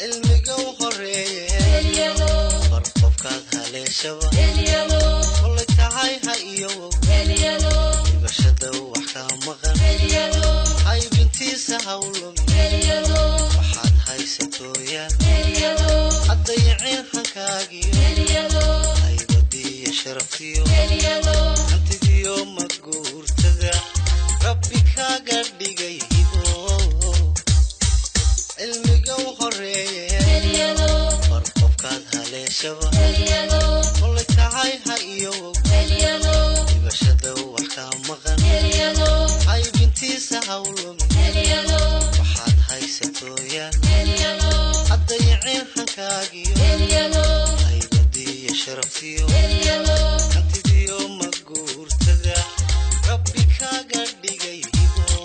cilmiga u horeeye bar qofkaad haleeshaba kolay tahay ha iyowow dhibashada wax kaa maqan haybintiisa hawlumi waxaad haysatooyaan haddayicin hankaagiyo haybadiiyo sharaftiyo hantidiyo maguurtada rabbi kaaga dhigay hibo cilmiga u horeeye bar qofkaad haleeshaba kolay tahay ha iyowow dhibashada wax kaa maqan haybintiisa hawlumi waxaad haysatooyaan haddayicin hankaagiyo haybadiiyo sharaftiyo hantidiyo maguurtada rabbi kaaga dhigay hibo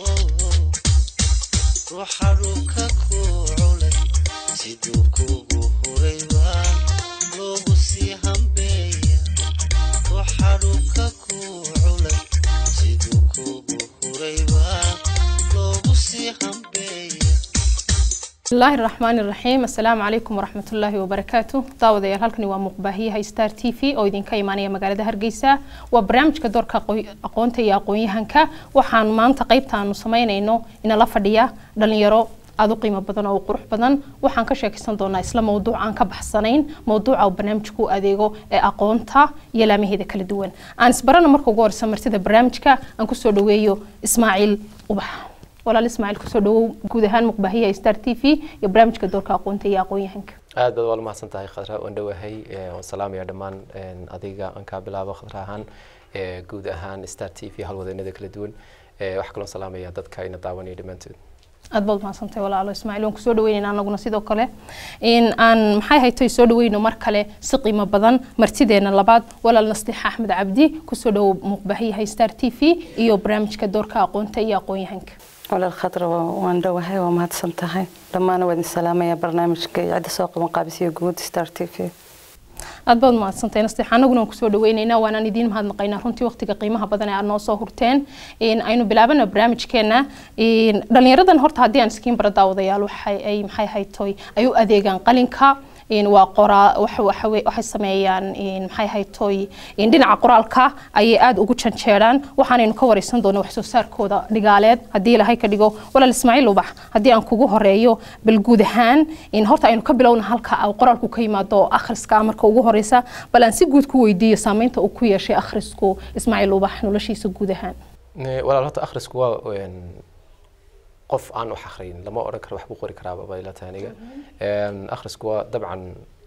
ruuxa dhulka ku culay siduu kugu hurayba loogu sii hambeeya ruuxa dhulka ku culay siduu kugu hurayba loogu sii hambeeya bismillaahi raxmaani raxiim assalaamu calaykum waraxmatullaahi wabarakaatu daawadayaal halkani waa muuqbaahiyaha star t v oo idinka imaanaya magaalada hargeysa waa barnaamijka doorka aqoonta iyo aqoon-yahanka waxaan maanta qeybtaanu sameynayno inala fadhiya dhalinyaro aada u qiimo badan oo qurux badan waxaan ka sheekaysan doonaa isla mowduuc aan ka baxsanayn mowduuca uu barnaamijku u adeego ee aqoonta iyo laamaheeda kala duwan aan isbarana marka ugu horeysa martida barnaamijka aan kusoo dhaweeyo ismaaciil ubax walaal ismaaciil kusoo dhawow guud ahaan muqbaahiyaha star t v iyo barnaamijka doorka aqoonta iyo aqoon-yahanka aad baad waa mahadsan tahay khadra waan dhowahay waan salaamaya dhammaan adiga aan kaa bilaabo khadra ahaan guud ahaan star t v halwadeenada kala duwan waxaa kaloo salaamaya dadka ina daawanaya dhammaantood aad baad mahadsantahay walaalo ismaaciil waan kusoo dhaweynayna anaguna sidoo kale in aan maxay haytay soo dhaweyno mar kale si qiimo badan martideena labaad walaal nastiix axmed cabdi kusoo dhawow muuqbaahiyaha star t v iyo barnaamijka doorka aqoonta iyo aqoon-yahanka walaal khadra waan dhowahay waa mahadsan tahay dhammaana waa idin salaamaya barnaamijka iyo cidda soo qaban qaabisiyo guud star t v aad baad mahadsantahay nasteex anaguna waan kusoo dhaweyneynaa waanaan idiin mahadnaqaynaa runtii waqtiga qiimaha badan ee aad noo soo hurteen aynu bilaabana barnaamijkeena dhalinyaradan horta haddii aan iskiin bara daawadayaal waxay ay maxay haytoy ay u adeegaan qalinka waa qoraa waxay sameeyaan maxay haytoy dhinaca qoraalka ayay aada ugu janjeeraan waxaanaynu ka wareysan doonaa wax soo saarkooda dhigaaleed haddii ilaahay ka dhigo walaal ismaaciil ubax haddii aan kugu horeeyo bal guud ahaan horta aynu ka bilowna halka qoraalku ka yimaado akhriska marka ugu horeysa bal aan si guud ku weydiiyo saameynta uu ku yeeshay akhrisku ismaaciil ubax noloshiisa guud ahaan walaal horta akhrisku waa qof aan wax akhriyin lama odhan karo wax buu qori karaaba bay la tahay aniga akhrisku waa dabcan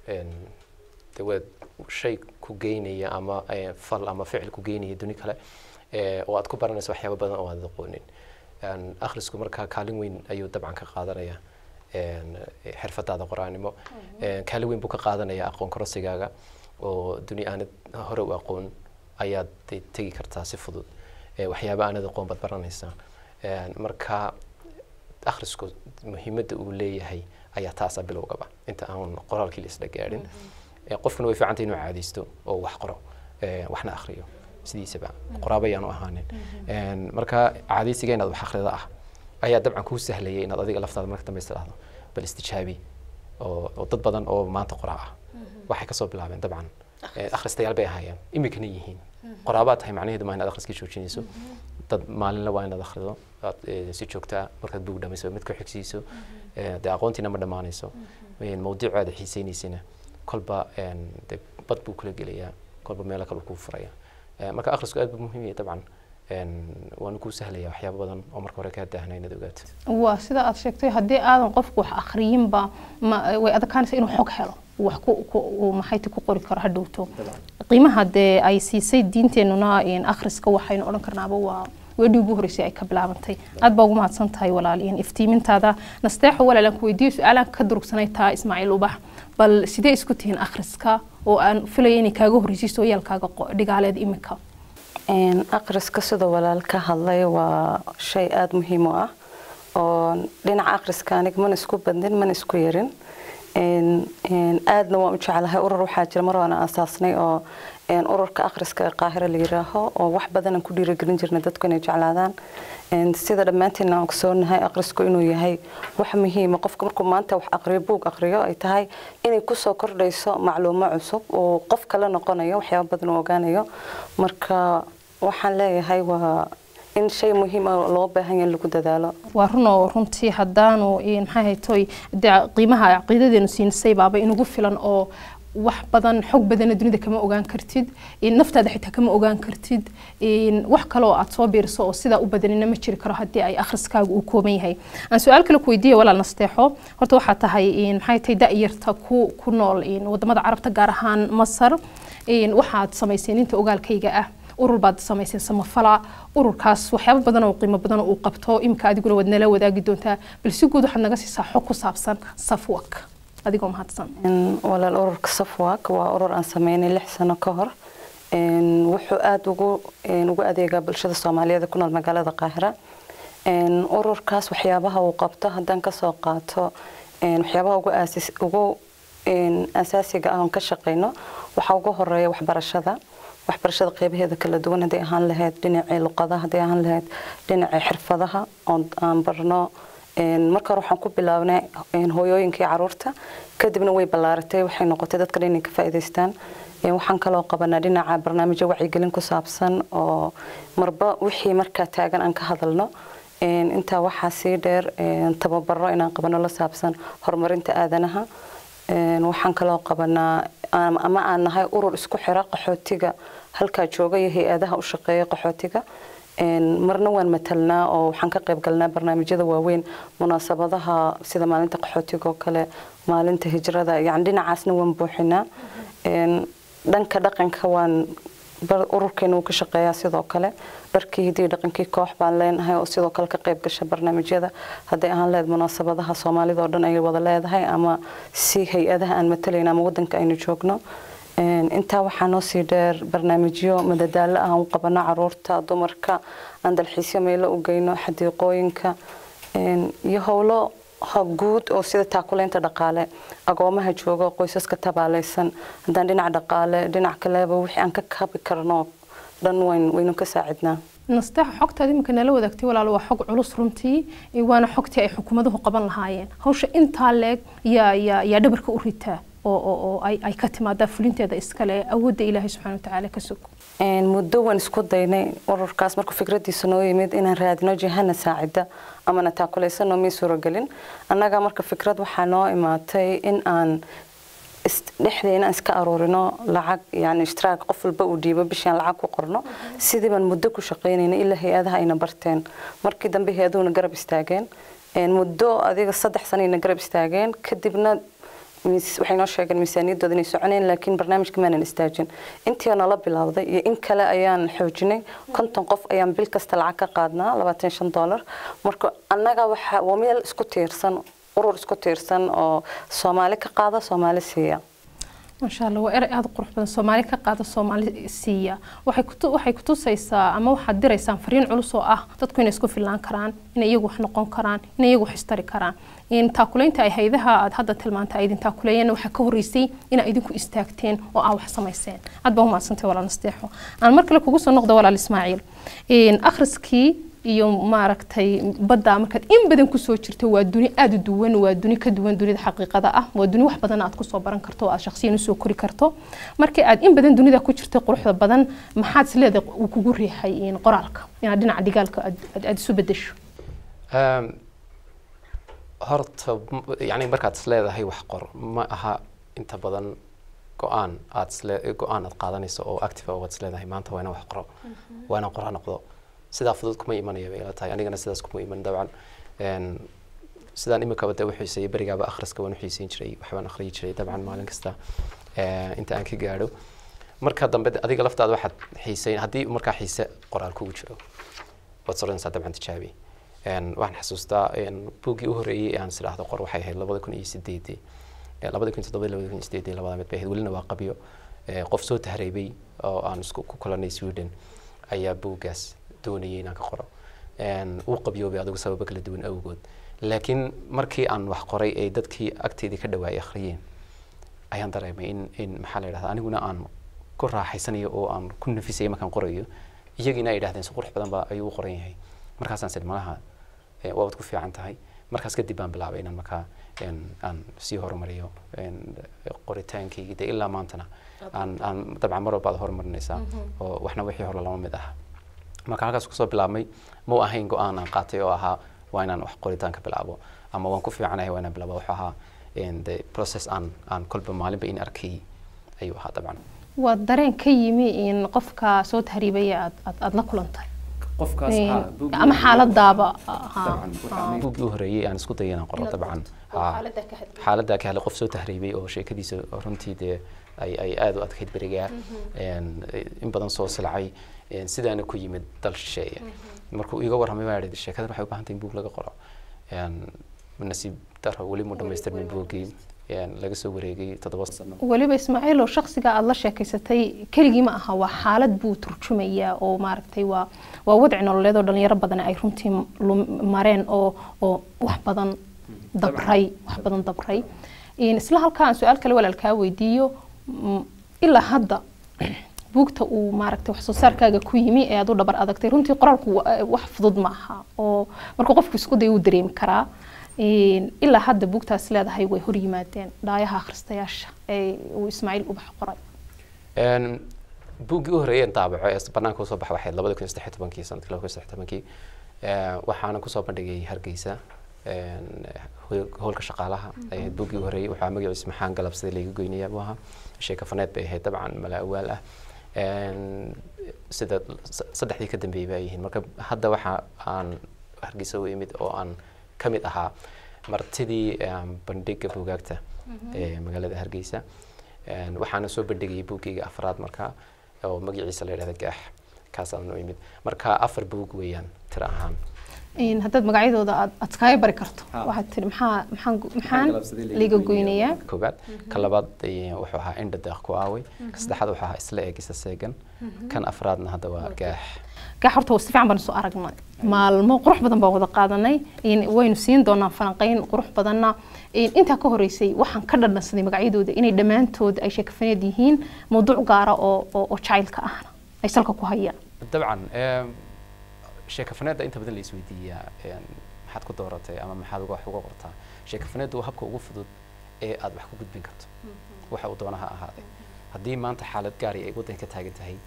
de waa shay ku geynaya ama fal ama ficil ku geynaya duni kale oo aad ku baranayso waxyaaba badan oo aad aqoonin akhrisku markaa kaalin weyn ayuu dabcan ka qaadanaya xirfadaada qoraanimo kaalin weyn buu ka qaadanaya aqoon korosigaaga oo duni aanad hore u aqoon ayaad tegi kartaa si fudud waxyaaba aanad aqoon baad baranaysaa marka akhrisku muhiimadda uu leeyahay ayaa taasa bilowgaba inta aan qoraalkii la isla gaadhin qofkuna way fiicantay inuu caadaysto oo wax qoro waxna akhriyo sidiisaba qoraaba ayaanu ahaanin marka caadaysiga inaad wax akhrida ah ayaa dabcan kuu sahlayay inaad adiga laftaada marka dambe istiraahdo bal istijaabi oo dad badan oo maanta qoraa ah waxay kasoo bilaabeen dabcan akhristayaal bay ahaayeen iminkana yihiin qoraabaad tahay macnaheedu maa inaad akhriskii joojinayso dad maalinla waa inaad akhrido aad si joogtaa markaad buug dhamayso mid ku xigsiiso dee aqoontiina ma dhammaanayso mawduuc aad xiisaynaysina kolba de bad buu kula gelayaa kolba meelo kale kuu furaya marka akhrisku aad buu muhiim yahay dabcan waana kuu sahlaya waxyaaba badan oo marka hore kaa daahna inaad ogaato waa sida aad sheegtay haddii aadan qofku wax akhriyinba way adkaanaysa inuu xog helo wax ku maxayti ku qori karo hadhowto qiimaha dee ay siisay diinteenuna akhriska waxaynu odhan karnaaba waa weedhii ugu horreysay ay ka bilaabantay aad baa ugu mahadsan tahay walaal iftiimintaada nasteexo walaalaan ku weydiiyo su-aalaan ka durugsanay taa ismaaciil ubax bal sidee isku tihiin akhriska oo aan filaya inay kaaga horreysiiso yaalkaaga dhigaaleed iminka akhriska sida walaal ka hadlay waa shay aada muhiim u ah oo dhinaca akhriska aniga mana isku badnin mana isku yarin Een, een, aadna waan u jeclahay urur waxaa jira mar waan aasaasnay oo een, ururka akhriska ee qaahira la yiraaho oo wax badan aan ku dhiirigelin jirnay dadku inay jeclaadaan Een, sida dhammaantiin aan ogsoonahay akhrisku inuu yahay wax muhiima qofka markuu maanta wax aqriyo buug aqriyo ay tahay inay kusoo kordhayso macluumo cusub oo qof kale noqonayo waxyaabo badan uu ogaanayo marka waxaan leeyahay waa in shay muhiim ah loo baahan yahay in lagu dadaalo waa run oo runtii haddaanu een, maxay haytoy dee qiimaha caqiidadeenu siinisay baaba inugu filan oo wax badan xog badana dunida kama ogaan kartid een, naftaada xitaa kama ogaan kartid een, wax kale oo aad soo biiriso oo sidaa u badanina ma jiri karo haddii ay akhriskaagu uu kooban yahay aan su-aal kale ku weydiiya walaal nasteexo horta waxaa tahay een, maxay tahay da-yarta ku ku nool een, wadamada carabta gaar ahaan masar een, waxaad samayseen inta ogaalkayga ah urur baad samayseen samafala ururkaas waxyaabo badan oo qiimo badan oo uu qabto imika adiguna waad nala wadaagi doontaa bal si guud waxaad naga siisaa xog ku saabsan safwak adigoo mahadsan Een, walaal ururka safwak waa urur aan sameynay lix sano ka hor Een, wuxuu aada ugu een, ugu adeegaa bulshada soomaaliyeed ee ku nool magaalada qaahira Een, ururkaas waxyaabaha uu qabto haddaan kasoo qaato een, waxyaabaha ugu aasis ugu een, asaasiga ah oon ka shaqeyno waxaa ugu horeeya waxbarashada waxbarashada qeybaheeda kala duwan hadday ahaan lahayd dhinacii luqadaha hadday ahaan lahayd dhinacii xirfadaha oon aan barno Een, marka hore waxaan ku bilaabnay een, hooyooyinkii caruurta kadibna way ballaaratay waxay noqotay dadka dhan inay ka faa'iidaystaan Een, waxaan kaloo qabanaa dhinaca barnaamijyo wacyigelin ku saabsan oo marba wixii markaa taagan aan ka hadalno Een, intaa waxaa sii dheer een, tababaro inaan qabano la saabsan horumarinta aadanaha Een, waxaan kaloo qabanaa ama ama aan nahay urur isku xira qaxootiga halkaa jooga iyo hay-adaha u shaqeeya qaxootiga Een, marna waan matalnaa oo waxaan ka qayb galnaa barnaamijyada waaweyn munaasabadaha sida maalinta qaxootiga oo kale maalinta hijrada yani dhinacaasna waan buuxinaa Een, dhanka dhaqanka waan bar- ururkeena uu ka shaqeeyaa sidoo kale dharkii hidii dhaqankii koox baan leenahay oo sidoo kale ka qayb gasha barnaamijyada hadday ahaan lehed munaasabadaha soomaalida oo dhan ay wada leedahay ama si hay-adaha aan matalayna ama wadanka aynu joogno Een, intaa waxaa noo sii dheer barnaamijyo madadaalo ah aan u qabano caruurta dumarka aan dalxiisyo meelo u geyno xadiiqooyinka Een, iyo howlo ha guud oo sida taakuleynta dhaqaale agoomaha jooga oo qoysaska tabaaleysan haddaan dhinac dhaqaale dhinac kaleba wixii aan ka kabi karno dhan wayn waynu ka saacidnaa nasteexa xogtaada iminka nala wadaagtay walaalo waa xog culus runtii ee waana xogtii ay xukuumaduhu qaban lahaayeen hawsha intaa leeg yaa yaa yaa dhabarka u ritaa oo oo oo ay ay ka timaadaa fulinteeda iskale awoodda ilaahay subxaana watacaala ka sog Een, muddo waan isku daynay ururkaas markuu fikradiisa noo yimid inaan raadino jihana saacida amana taakuleysano mii suuragelin annaga marka fikrad waxaa noo imaatay in aan is- dhexdeena aan iska aruurino lacag yani ishtiraak qof walba uu dhiibo bishii aan lacag ku qorno sidii baan muddo ku shaqaynayna ilaa hay-adaha ayna barteen markii dambe hay-aduhuna garab istaageen Een, muddo adiga saddex sanayna garab istaageen kadibna mis- waxay noo sheegeen miisaaniyaddooda inay soconeen laakiin barnaamijka maanan istaajin intii nala bilowday iyo in kale ayaan xoojinay konton qof ayaan bil kasta lacag ka qaadnaa labaatan shan dollar marka annaga waxa waa meel isku tiirsan urur isku tiirsan oo soomaali ka qaada soomaali siiya maasha allah waa erey aada u qurux badan soomaali ka qaada soomaali siiya waxay kutu waxay kutusaysaa ama waxaad diraysaan fariin culus oo ah dadku inay isku filnaan karaan inay iyagu wax noqon karaan inay iyagu wax istari karaan in taakuleynta ay haydaha aad hadda tilmaanta ay idin taakuleeyeen waxaa ka horreysay inaa idinku istaagteen oo aa wax samayseen aad baa umahadsantay walaal nasteexo aan mar kale kugu soo noqdo walaal ismaaciil Een, akhriskii iyo maaragtay badda markaad in badan kusoo jirto waa duni aada u duwan waa duni ka duwan dunida xaqiiqada ah waa duni wax badan aad kusoo baran karto oo aad shakhsiyan usoo kori karto markii aad in badan dunida ku jirtay quruxda badan maxaad isleedahay uu kugu riixay in qoraalka inaad dhinaca dhigaalka aad aad- aad isu bedesho Um, horta m- yani markaad isleedahay wax qor ma aha inta badan go-aan aad isle go-aan aad qaadanayso oo active waad isleedahay maanta waa inaan wax qoro waa inaan qoraa noqdo sidaa fudud kuma imanaya bay ila tahay anigana sidaas kuma iman dabcan Een, sidaan imikaba dee uxiisayay berigaaba akhriska waan uxiisayn jiray waxbaan akhriyi jiray dabcan maalin kasta eh, inta aan ka gaadho marka dambe de- adiga laftaada waxaad xiisayn haddii markaa xiise qoraal kugu jiro waad soranaysaa dabcan tijaabi Een, waxaan xasuustaa een, buuggii u horreeyey ee aan is idhaahdo qor waxay ahayd labada kun iyo sideedii Eh, labada kun iyo toddobadii labada kun iyo sideedii labada mid bay ahayd welina waa qabyo Eh, qof soo tahreebay oo aan isku ku kulanay sweden ayaa buuggaas doonayay inaan ka qoro Een, wuu qabyoobay adigu sababo kala duwan awgood laakiin markii aan wax qoray ee dadkii agteedii ka dhawaayay akhriyeen ayaan dareemay in in maxaa la yidhahda aniguna aan ku raaxaysanayo oo aan ku nafisayo markaan qorayo iyagiina ay yidhahdeen si qurux badan baa ayuu u qoran yahay markaasaan sid malaha eh, waabad ku fiican tahay markaas kadib baan bilaabay inaan markaa een, aan sii horumariyo een, qoritaankaygi de ilaa maantana aan aan dabcan mar walba aad horumarinaysaa oo waxna wixii hore lama mid aha marka halkaas kusoo bilaabmay mau ahayn go-aan aan qaatay oo ahaa waa inaan wax qoritaanka bilaabo ama waan ku fiicanahay waa inaan bilaabo wuxuu ahaa een, de process aan aan kolba maalinba in arkay ayuu ahaa dabcan waa dareen ka yimi in qofka soo tahriibaya aad aad aad la kulantay qofkaas Een, ama xaaladaaba ha, ha. buuggii u horeeyey aan isku dayay inaan qoro Inaad dabcan qorto, oo haa. xaaladdaa ka hadlay. xaaladdaa ka hadlay qof soo tahriibay oo sheekadiisa runtii dee ay ay aad u adkayd berigaa een, in badan soo silacay een, sidaana ku yimid dal shisheeye markuu iiga warramay baa idhi sheekadan waxay u baahan tahay in buug laga qoro Een, nasiib daro weli mu dhamaystirmin buuggii een, laga soo wareegay toddoba sano weliba ismaaciil oo shakhsiga aada la sheekaysatay keligii ma aha waa xaalad buu turjumayaa oo maaragtay waa waa wadci nololeed oo dhalinyaro badan ay runtii lum- mareen oo oo wax badan dabray wax badan dabray Een, isla halkaa aan su-aal kale walaalkaa weydiiyo mm, ilaa hadda buugta uu maaragtay wax soo saarkaaga ku yimi ee aad u dhabar adagtay runtii qoraalku wa- wax fudud ma aha oo marka qofku isku day uu dareemi karaa Een, ilaa hadda buugtaas leedahay way hor yimaadeen dhaayaha akhristayaasha ee uu ismaaciil ubax qoray Een, buuggii u horeeyeen daabaco ee banaanka usoo baxa waxayd labada kun iyo saddex iyo tobankii sanadkii laba kun iyo saddex iyo tobankii Ee, waxaana kusoo bandhigay hargeysa een, hoy- howlka shaqaalaha ay ahayd buuggii u horeeyey waxaa magaciisa maxaan galabsaday layga goynaya buu ahaa sheeko faneed bay ahayd dabcan mala awaal ah Een, sida s- saddexdii ka dambeeyey bay yihiin marka hadda waxa aan hargeysa u imid oo aan ka mid ahaa martidii een, bandhiga buugaagta ee magaalada hargeysa Een, waxaana soo bandhigayay buuggayga afraad marka oo magaciisa la yidhahda gaax kaasaan u imid marka afar buug weeyaan tiro ahaan Een, haddaad magacyadooda aad aad iskaga bari karto Ha. waxaad tiri maxaa maxaan gu- maxaan galabsaday layga liga goynayaa. goynayaa koobaad ka labaad eh, wuxuu ahaa indha deeq ku aaway ka saddexaad wuxuu ahaa isla eegisa seegan kan afraadna hadda waa gaax gaa horta si fiican baan soo aragnay maalmo qurux badan baan wada qaadanay Een, waynu siin doonaa falanqeyn qurux badanna Een, intaa ka horeysay waxaan ka dhadhansaday magacyadooda inay dhammaantood ay sheekafaneed yihiin mawduuc gaara oo oo oo jacaylka ahna ay salka ku hayaan dabcan em, sheeko faneedda inta badan la isweydiiyaa em, maxaad ku dooratay ama maxaad uga wax uga qortaa sheeko faneeddu waa habka ugu fudud ee aad wax ku gudbin karto waxa uu doona ha ahaadee haddii maanta xaalad gaari ay waddanka ka taagan tahay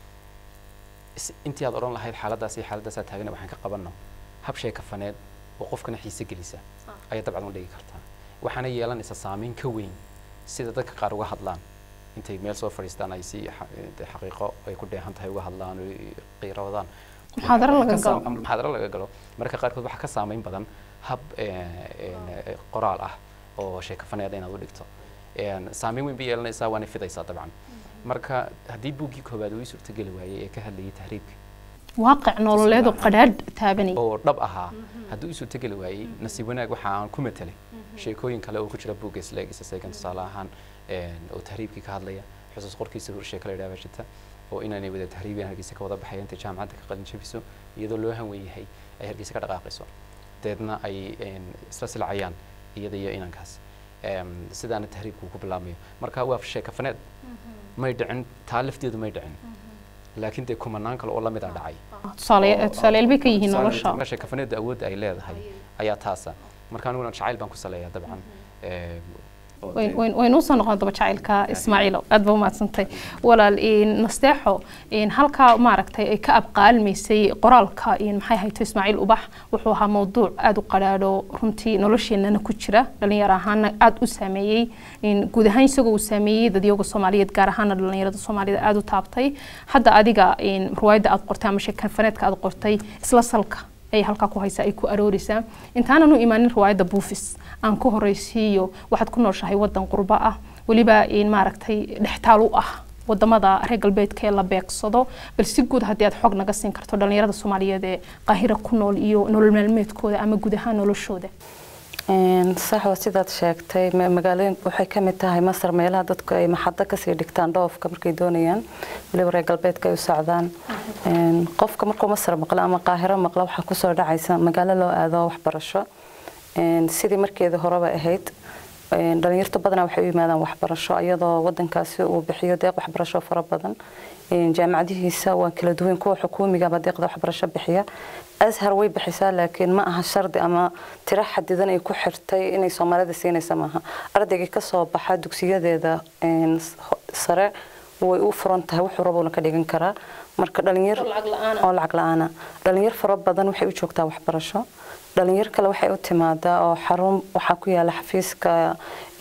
is- intii aad odhan lahayd xaaladdaas iyo xaaladaasaa taagana waxaan ka qabanno hab sheeko faneed oo qofkana xiise gelisa ayaa dabcan u dhigi kartaa waxaana yeelanaysa saameyn ka weyn sida dadka qaar uga hadlaan intay meel soo fadhiistaan ay si xa- dee xaqiiqo ay ku dheehan tahay uga hadlaan oo ay qiiroodaan Muxaadaro laga Ka saam- galo. ama muxaadaro laga galo marka qaarkood waxaa ka saameyn badan hab eh, eh, qoraal ah oo sheeko faneed inaad u dhigto Een, saameyn weyn bay yeelanaysaa waana fidaysaa dabcan marka haddii buuggii koowaad uu ii suurtageli waayey ee ka hadlayay tahriibka waaqic nololeed oo qadhaadh taabanay oo dhab ahaa hadduu isu tegeli waayey nasiib wanaag waxa aan ku matelay sheekooyin kale oo ku jira buugga isleegisa seegan tusaale ahaan een, oo tahriibkii ka hadlaya xusuus qorkiisa hor sheeko la yidhaha jirta oo inaanay wada tahriibiyaan hargeysa ka wada baxaya intay jaamacadda ka qalin jabiso iyadoo loo hanwen yahay ay hargeysa ka dhaqaaqayso deedna ay een, isla silcayaan iyada iyo inankaas Em, sidaana tahriibku ku bilaabmayo marka waa sheeko faneed may dhicin taa lafteedu may dhicin laakiin dee kumanaan kale oo lamid a dhacay tusaale tusaale bay ka yihiin nolosha marka sheekafaneedda awoodda ay leedahay ayaa taasa marka aniguna jacayl baan ku saleeyaa dabcan Ee, oo wayn dee- wayn wayn usoo noqon daba jacaylka ismaaciilo aad baa umahadsantay walaal een, nasteexo een, halkaa maaragtay ay ka abqaalmaysay qoraalka een, maxay hayto ismaaciil ubax wuxuu ahaa mawduuc aada u qadhaadho runtii nolosheenana ku jira dhalinyaro ahaana aada u saameeyey een, guud ahaan isagoo uu saameeyey dadyoga soomaaliyeed gaar ahaana dhalinyarada soomaalida aada u taabtay hadda adiga een, ruwaayadda aad qortay ama sheekafaneedka aad qortay isla salka ay halkaa ku haysaa ay ku arooraysaa intaanan u imaanin riwaayadda buufis aan ku horeysiiyo waxaad ku nooshahay wadan qurbo ah weliba in maaragtay dhextaal u ah wadamada reer galbeedka ee la beegsado bal si guud haddii aad xog naga siin karto dhalinyarada soomaaliyeed ee qaahira ku nool iyo nolol maalmeedkooda ama guud ahaan noloshooda Een, sax waa sidaad sheegtay ma- magaalooyin waxay ka mid tahay masar meelaha dadku ay maxaddo kasii dhigtaan dhoofka markay doonayaan weliba reer galbeedka ay u socdaan Een, qofka markuu masar maqlo ama qaahiro maqlo waxaa kusoo dhacaysa magaalo loo aado waxbarasho Een, sidii markeeda horeba ahayd een, dhalinyarta badanaa waxay u yimaadaan waxbarasho iyadoo wadankaasi uu bixiyo deeq waxbarasho fara badan Een, jaamacadihiisa waa kala duwan kuwa xukuumigaba deeqda waxbarasho bixiya ashar way bixisaa laakiin ma aha shardi ama tiro xadidan ay ku xirtay inay soomaalida siinaysa maaha ardaygii kasoo baxa dugsiyadeeda een, s- ho- sare way u furan tahay wuxuu rabuuna ka dhigan karaa marka dhalinyar Oo lacag la'aan ah. oo lacag la'aana dhalinyar fara badan waxay u joogtaa waxbarasho dhalinyar kale waxay u timaadaa oo xarun waxaa ku yaala xafiiska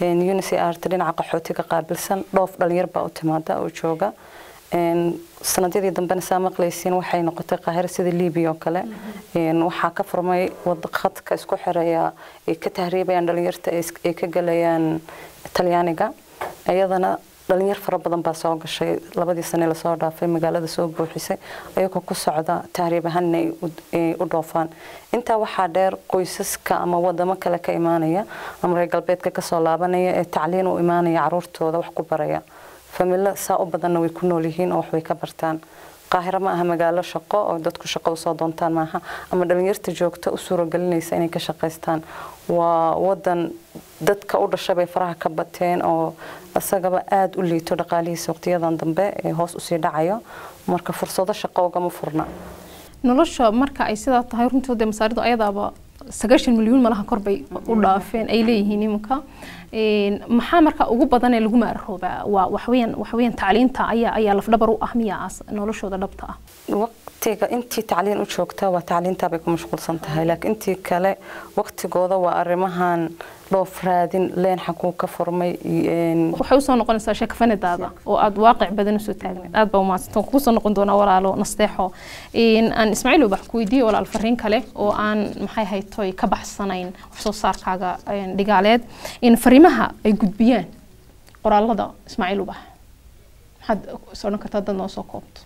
unicrt dhinaca qaxootiga qaabilsan dhoof dhalinyar baa u timaada oo jooga Een, sanadyadii dambena saa maqlaysiin waxay noqotay qaahiro sida libiya oo kale Een, waxaa ka furmay wada khadka isku xireeya ay ka tahriibayaan dhalinyarta ay is- ay ka galayaan talyaaniga iyadana dhalinyar fara badan baa soo gashay labadii sane lasoo dhaafay magaalada soo buuxisay ayagoo ku socda tahriib ahaan inay u- ay u dhoofaan intaa waxaa dheer qoysaska ama wadamo kale ka imaanaya ama reer galbeedka kasoo laabanaya ee tacliin u imaanaya caruurtooda wax ku baraya familo saa u badanna way ku nool yihiin oo wax way ka bartaan qaahiro ma aha magaalo shaqo oo dadku shaqo usoo doontaan maaha ama dhalinyarta joogta u suuragelinaysa inay ka shaqaystaan waa wadan dadka u dhashay bay faraha ka bateen oo isagaba aada u liito dhaqaalihiisa waqtiyadan dambe ee hoos usii dhacayo marka fursado shaqo ugama furna nolosha marka ay sidaa tahay runtii dee masaaridu ayadaaba sagaashan milyuun malaha kor bay u dhaafeen ay leeyihiin iminka Een, maxaa marka ugu badan ee lagu maaroobaa waa waxweeyaan waxweeyaan tacliinta ayaa ayaa lafdhabar u ah miyaa as noloshooda dhabta ah waqtiga intii tacliin u joogta waa tacliintaa bay ku mashquulsan tahay laakiin intii kale waqtigooda waa arrimahan dhoof raadin leen xaguu ka furmay een, waxay usoo noqonaysaa sheekafanadaada oo aad waaqic badan usoo taagneed aad baa umahadsantan kugu soo noqon doonaa walaalo nasteexo Een, aan ismaaciil ubax ku weydiiye walaal fariin kale oo aan maxay haytoy ka baxsanayn wax soo saarkaaga een, dhigaaleed in fariimaha ay gudbiyaan qoraalada ismaaciil ubax maxaad is odhan kartaa dad noo soo koobto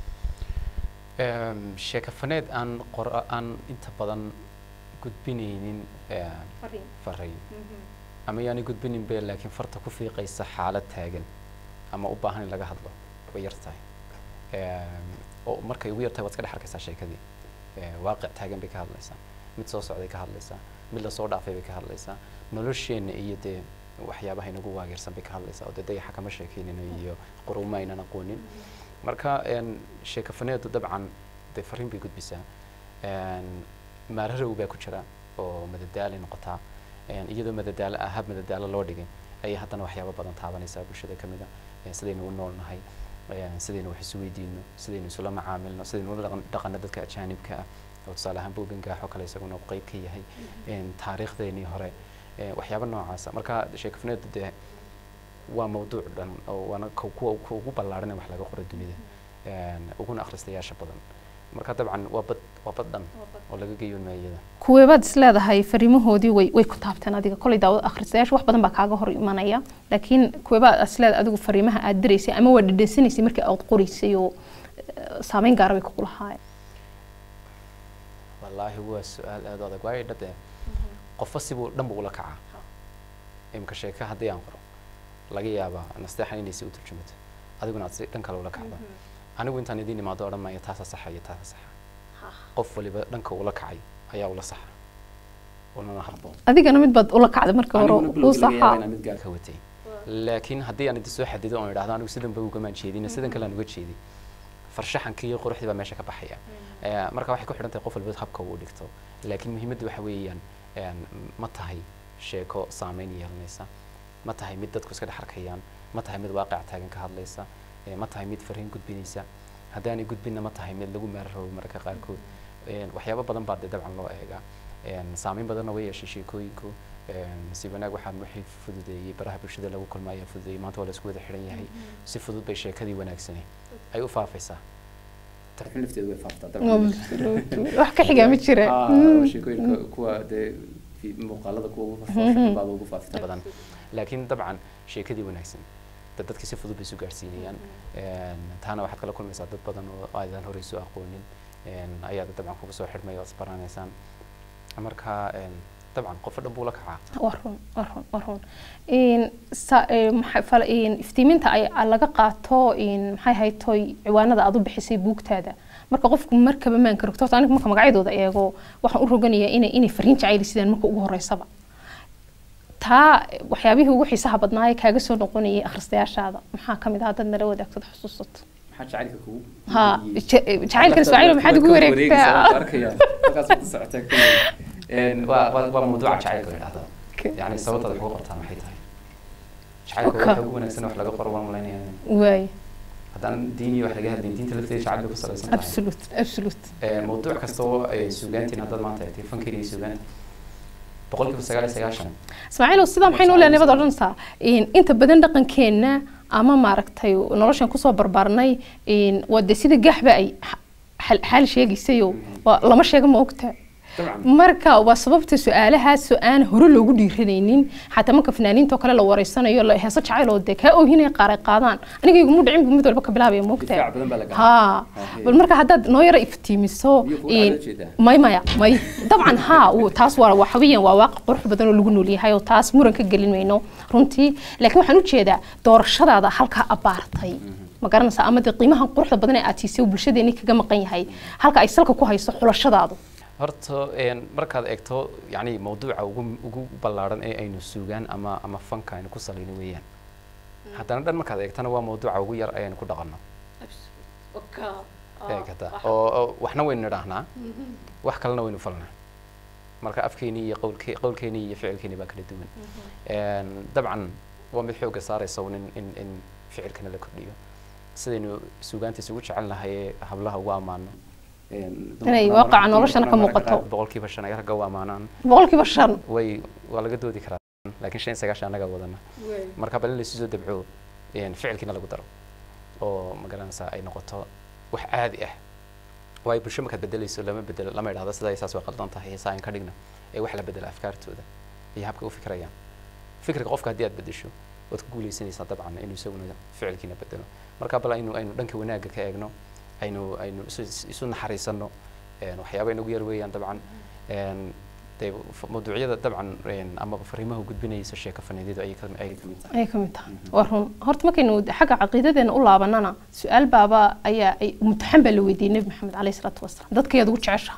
Em, sheekafaneed aan qora aan inta badan gudbinaynin em, fariin ama yaani gudbinin be laakiin farta ku fiiqaysa xaalad taagan ama u baahan in laga hadlo way yar tahay Em, oo markay ugu yar tahay waad iska dhex arkaysaa sheekadii Eh, waaqic taagan bay ka hadlaysaa mid soo socday ka hadlaysaa mid lasoo dhaafay bay ka hadlaysaa nolosheenna iyo dee waxyaabaha inagu waageersan bay ka hadlaysaa oo dee dayaxa kama sheekeynino iyo quruuma aynan aqoonin marka een, sheekafaneedu dabcan dee fariin bay gudbisaa Een, maararow baa ku jira oo madadaali noqotaa Een, iyadoo madadaalo ah hab madadaalo loo dhigay ayay haddana waxyaabo badan taabanaysaa bulshada ka mid a Een, sidaynu u noolnahay Een, sidaynu wax isu weydiino sidaynu isula macaamilno sidaynu ula dhaqan- dhaqanno dadka ajaanibka ah oo tusaale ahaan buuggan gaaxo kale isaguna uu qayb ka yahay Een, taariikhdeenii hore Een, waxyaabo noocaasa marka sheekafaneedu dee waa mawduuc dhan oo waana ka- kuwa kuwa ugu ballaaran ee wax laga qoro dunida Een, uguna akhristayaasha badan marka dabcan waa bad waa bad dhan oo laga geeyo meeyada kuweebaad is leedahay fariimahoodii way way ku taabteen adiga kolay daawad akhristayaasha wax badan baa kaaga hor imanaya laakiin kuweebaad is leedahay adigu fariimaha aad diraysay ama waa dhadhansanaysay markii aad qoraysay oo eh, saameyn gaara bay kugu lahaayeen wallaahi waa su-aal aada u adag waayo dhade qofba sibuu dhan buu ula kacaa imika sheeka haddii aan qoro laga yaabaa nasteexan inay si u turjumato adiguna aad si dhan kale ula kacdo anigu intaan idiin imaado odhan maayo taasa saxa iyo taasa saxa qof waliba dhanka ula kacay ayaa ula saxa ulana habboon adigana mid baad ula kacday marka hore Aniguna uu bilowgii laga yaabaa saxaa inaan mid gaar ka watay laakiin haddii aan idin soo xadido oon idhaahdo anigu sidan ba ugamaan jeedin sidan kale aan uga jeedi farshaxankii iyo quruxdii baa meesha ka baxaya Eh, marka waxay ku xidhan tahay qof walba habka uu dhigto laakiin muhiimaddu waxa weeyaan een, ma tahay sheeko saameyn yeelanaysa ma tahay mid dadku iska dhex arkayaan ma tahay mid waaqic taagan ka hadlaysa eh, ma tahay mid fariin gudbinaysa haddaanay gudbinna ma tahay mid lagu meeraroobo mararka qaarkood Een, waxyaabo badan baa dee dabcan loo eegaa Een, saameyn badanna way yeeshay sheekooyinku Een, si wanaag waxaan wixii fududeeyey baraha bulshada lagu kulma ayaa fududeeyey maanta waa la isku wada xidhan yahay si fudud bay sheekadii wanaagsani ay u faafaysaa tarxin lafteedu way faaftaa wax ka xigaa ma jira Ah, sheekooyinka kuwa dee fi- muuqaalada kuwa ugu faafita badan ugu faafita badan laakiin dabcan sheekadii wanaagsan dad dadkii si fudud bay isu gaarsiinayaan Een, taana waxaad kala kulmaysaa dad badan oo aadan horey isu aqoonin Een, ayaad dabcan kuga soo xidhmay oo isbaranaysaan marka een, dabcan qofo dhan buu la kacaa waa run waa run waa run Een, sa- ee, maxay fal- een, iftiiminta ay ay laga qaato een, maxay haytoy ciwaanada aad u bixisay buugtaada marka qofku markaba maan karogto horta aniga marka magacyadooda eego waxaan u roganayaa inay inay fariin jacayli sidaan marka ugu horeysaba taa waxyaabihii ugu xiisaha badnaa ee kaaga soo noqonayay akhristayaashaada maxaa ka mid ah haddaad nala wadaagtad xusuusato maxaa jacaylka kugu ha ja- jacaylkan ismaaciil maxaad ugu wareegtaa waa waa waa mawduuca jacaylka la yidhahdaa yani sababtaad wax uga qortaan maxay tahay jacaylka Okay. waxa ugu wanaagsan wax laga qoro waan malaynaya waay haddaan diin iyo wax laga hadlayn diinta lafteeda jacaylka ku salaysan tahay absolute absolute Ee, mawduuc kasta oo ay suugaantiin haddaad maanta eegtay fankeena iyo suugaanta boqolkiiba sagaal iyo sagaashan ismaaciilow sidaa maxaynu u leenahay baad odhanaysaa in inta badan dhaqankeenna ama maaragtay noloshan kusoo barbaarnay in waa dee sida gaaxba ay xa- xaal sheegaysayo waa lama sheega ma ogta dabcan marka waa sababta su-aalahaas oo aan hore loogu dhiiranaynin xataa marka fanaaniinta oo kale la wareysanayo la heeso jacayl oo dee kaa oohinaya qaar ay qaadaan aniga iguma dhicin bu mid walba ka bilaabaya moogta difaac badan baa la galay ها Okay. bal marka haddaad noo yara iftiimiso Iyo kuwa in- aad la jeedaa. may maya may dabcan ha uu- taas waa waxa weeyaan waa waaqi qurux badan oo lagu nool yahay oo taas muran ka gelin mayno runtii laakiin waxaan u jeedaa doorashadaada halkaa abaartay ma garanaysaa ama dee qiimahan quruxda badan ee aad siisay oo bulshadeeni kaga maqan yahay halka ay salka ku hayso xulashadaadu horta een, markaad eegto yani mawduuca ugu ugu ballaaran ee aynu suugaan ama ama fanka aynu ku salayno weeyaan haddana dhan markaad eegtana waa mawduuca ugu yar ayaynu ku dhaqanno eegata oo oo waxna waynu nidhaahnaa wax kalena waynu falnaa marka afkeenii iyo qowlke qowlkeenii iyo ficilkeenii baa kala duwan Een, dabcan waa mid xoogga saaraysa un in in in ficilkana la kordhiyo sidaynu suugaanta isugu jecel nahay ee hablaha ugu ammaano Inay waaqaca noloshana ka muuqato. boqolkiiba shan ay ragga u ammaanaan boqolkiiba shan way waa laga doodi karaa laakiin shan iyo sagaashan annaga wadana marka bal in laysu soo dabco een, ficilkiina lagu daro oo magaranaysaa ay noqoto wax caadi ah waayo bulsho markaad bedelayso lama bedelo lama idhahdo sidaa saas way qaldan tahay heesaa aan ka dhigna ee wax la bedela afkaartooda iyo habka u fikirayaan fikirka qofka haddii aad bedesho waad ku guuleysanaysaa dabcan inuu isaguna ficilkiina bedelo marka bal aynu aynu dhanka wanaagga ka eegno aynu aynu isu isu naxariisano een, waxyaaba inagu yar weeyaan dabcan een, dee f- mawduucyada dabcan een, ama fariimaha u gudbinaysa sheeko faneedyadu ayay ka ayay ka mid tahay ayay ka mid tahay waa run horta markaynu xagga caqiidadeena u laabanana su-aal baaba ayaa ay mutaxan baa la weydiiyey nebi maxamed caleyhi salaatu wasalaam dadka yaad ugu jecesha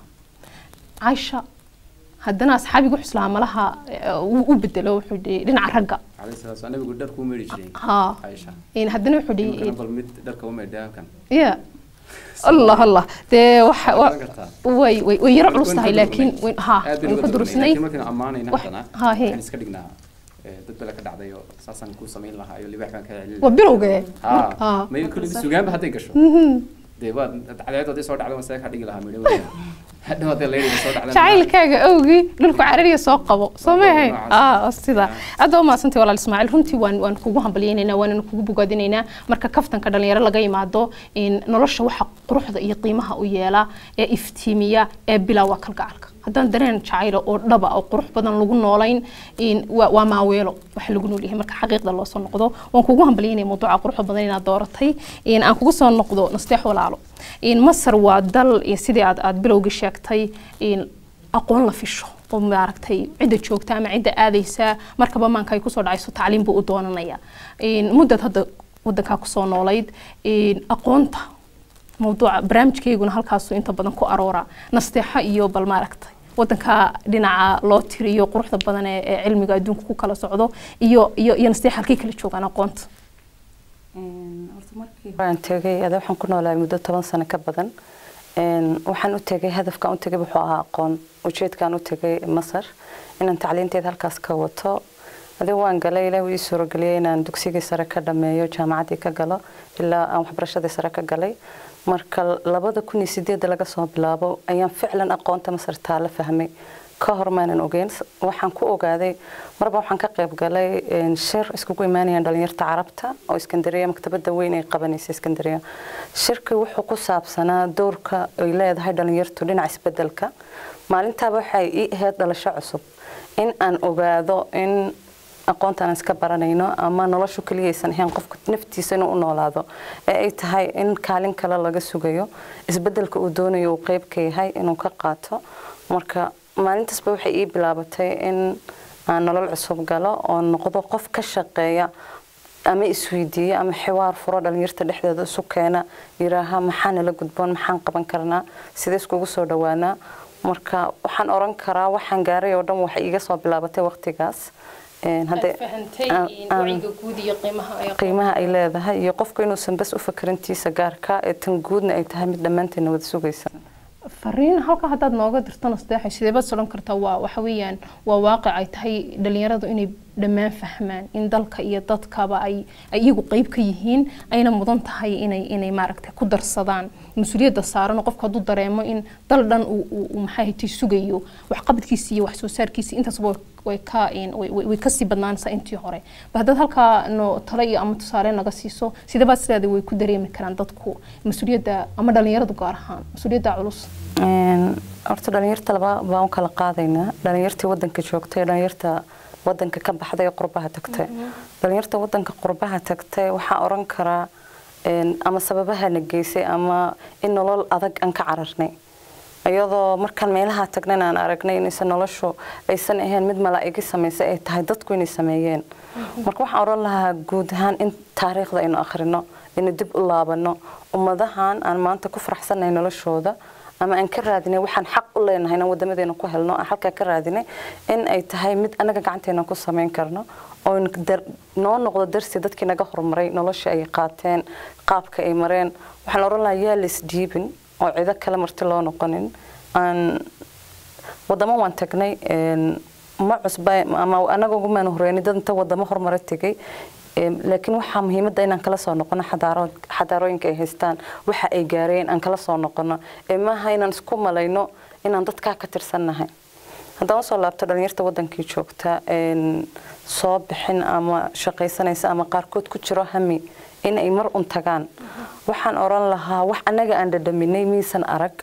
caaisha haddana asxaabigu xuslaa malaha eh, uu u bedelo wuxuu dhihi dhinaca ragga calayhi salaatu wasalaam nabigu dharku u meedhi jiray haa caaisha in haddana wuxuu imankana dhihi bal mid dharka u meedhay halkan ya allah allah dee waxa Waa wa- garan kartaa. way way way yaro Waan- culus waan tahay ka laakiin durusnay. way- ha Aad baynu waynu uga ka durusnay. durusnay laakiin markaynu ammaanayna Wax- haddana ha, he. waxaan iska dhignaa eh, dad bale ka dhacday oo saasaan kuu samayn lahaa iyo libaax baan ka celin waa bilowgee haa Ha. may kulli sugaanba hadday gasho dee waa cadceed hadday soo dhacdo waan saga ka dhigi lahaa midho weyn hadhow hadday layidhi soo dhacdan jacaylkaaga awgii dhulku carariya soo qabo soo Waa maahay noocaas. ah sida aad baa umahadsantay walaal ismaaciil runtii waan waan kugu hambalyaynaynaa waanana kugu bogaadinaynaa marka kaftanka dhalinyaro laga yimaado in nolosha waxa quruxda iyo qiimaha u yeela ee iftiimiya ee bilaa waa kalgacalka haddaan dareen jacaylo oo dhaba oo qurux badan lagu noolayn in waa waa maaweelo waxa lagu nool yahay marka xaqiiqda loo soo noqdo waan kugu hambalyaynaya mawduuca quruxda badan inaad dooratay in aan kugu soo noqdo nasteex walaalo in masar waa dal iyo sidii aad aad bilowgii sheegtay in aqoon la fisho oo maaragtay cidda joogta ama cidda aadaysa markaba maanka ay kusoo dhacayso tacliim buu u doonanaya In muddad hadda wadankaa kusoo noolayd in aqoonta mawduuca barnaamijkayguna halkaasu inta badan ku aroora nasteexo iyo bal maaragtay wadanka dhinaca loo tiriyo quruxda badan ee ee cilmiga adduunka ku kala socdo iyo iyo iyo nasteex halkay kala joogaan aqoonta waan tegay ada waxaan ku noolahay muddo toban sano ka badan Een, waxaan u tegay hadafkaan u tegay wuxuu ahaa aqoon ujeedkaan u tegay masar inaan tacliinteeda halkaas ka wato adiga waan galay ilaah wuu ii suurageliyay inaan dugsigii sare ka dhameeyo jaamacaddii ka galo ilaa aan waxbarashadii sare ka galay marka labada kun iyo sideedda laga soo bilaabo ayaan ficlan aqoonta masar taala fahmay ka hor maanan ogeyn waxaan ku ogaaday marba waxaan ka qayb galay een, shir iskugu imaanayaan dhalinyarta carabta oo iskandariya maktabada weyn ay qabanaysa iskandariya shirki wuxuu ku saabsanaa doorka ay leedahay dhalinyartu dhinaca isbedelka maalintaaba waxay ii ahayd dhalasho cusub in aan ogaado in aqoontaan iska baranayno ama noloshu keliyaysan ahayn qofka naftiisa inuu u noolaado ee ay tahay in kaalin kale laga sugayo isbedelka uu doonayo uu qeyb ka yahay inuu ka qaato marka maalintaasba waxay ii bilaabatay in aan nolol cusub galo oo noqdo qof ka shaqeeya ama isweydiiya ama xiwaar furo dhalinyarta dhexdeeda isu keena yiraaha maxaa nala gudboon maxaan qaban karnaa sidee iskugu soo dhawaanaa marka waxaan oran karaa waxaan gaaray oo dhan waxay iga soo bilaabatay waqtigaas een, hadday- fahantay aan- aan- wacyiga guud iyo qiimaha ay qiimaha ay leedahay iyo qofku inuusan bas u fakarintiisa gaarka ee tan guudna ay tahay mid dhammaanteedna wada sugaysa fariin halka haddaad nooga dirtana sadeexay sideebaad sodhan kartaa waa waxa weeyaan waa waaqic ay tahay dhalinyaradu inay dhammaan fahmaan in dalka iyo dadkaba ay ay iyagu qeyb ka yihiin ayna mudan tahay inay inay maaragtay ku darsadaan mas-uuliyadda saaran oo qofku hadduu dareemo in dal dhan uu uu- uu maxaa haytay sugayo waxqabadkiisa iyo wax soo saarkiisa intaasba way- way ka een, way- way way kasii badnaanaysaa intii hore ba haddaad halkaa no talo iyo ama tusaale naga siiso sideebaad sidaada way ku dareemi karaan dadku mas-uuliyadda ama dhalinyaradu gaar ahaan mas-uuliyadda culus Een, horta dhalinyarta laba baan u kala qaadaynaa dhalinyartii wadanka joogtay iyo dhalinyarta wadanka ka baxday ee qurbaha tagtay dhalinyarta wadanka qurbaha tagtay waxaa oran karaa een, ama sababahana geysay ama in nolol adag aan ka cararnay iyadoo markaan meelaha tagnan aan aragnay inaysan noloshu aysan ahayn mid malaa'igi samaysay ay tahay dadku inay sameeyeen marka waxaan oran lahaa guud ahaan in taariikhda aynu akhrino inuu dib u laabano ummadahan aan maanta ku faraxsanahay noloshooda ama aan ka raadinay waxaan xaq u leenahay inaan wadamadeena ku helno aan halkaa ka raadinay in ay tahay mid anaga gacanteena ku samayn karno oo noo noqdo darsi dadkii naga horumaray nolosha ay qaateen qaabka ay mareen waxaan oran lahaa yaa laisdhiibin oo cido kale marti loo noqonin aan wadamo waan tagnay een, ma cusba ama anaga ugumaan horeyni dad inta wadamo horumara tegay Em, laakiin waxaa muhiimadda inaan kala soo noqono xadaaro- xadaarooyinka ay haystaan waxa ay gaareen aan kala soo noqono ee maaha inaan isku malayno inaan dadkaa ka tirsannahay haddaan usoo laabto dhalinyarta wadankii joogta een, soo bixin ama shaqaysanaysa ama qaarkood ku jiro hami in ay mar un tagaan waxaan oran lahaa wax annaga aan dhadhaminay miisan arag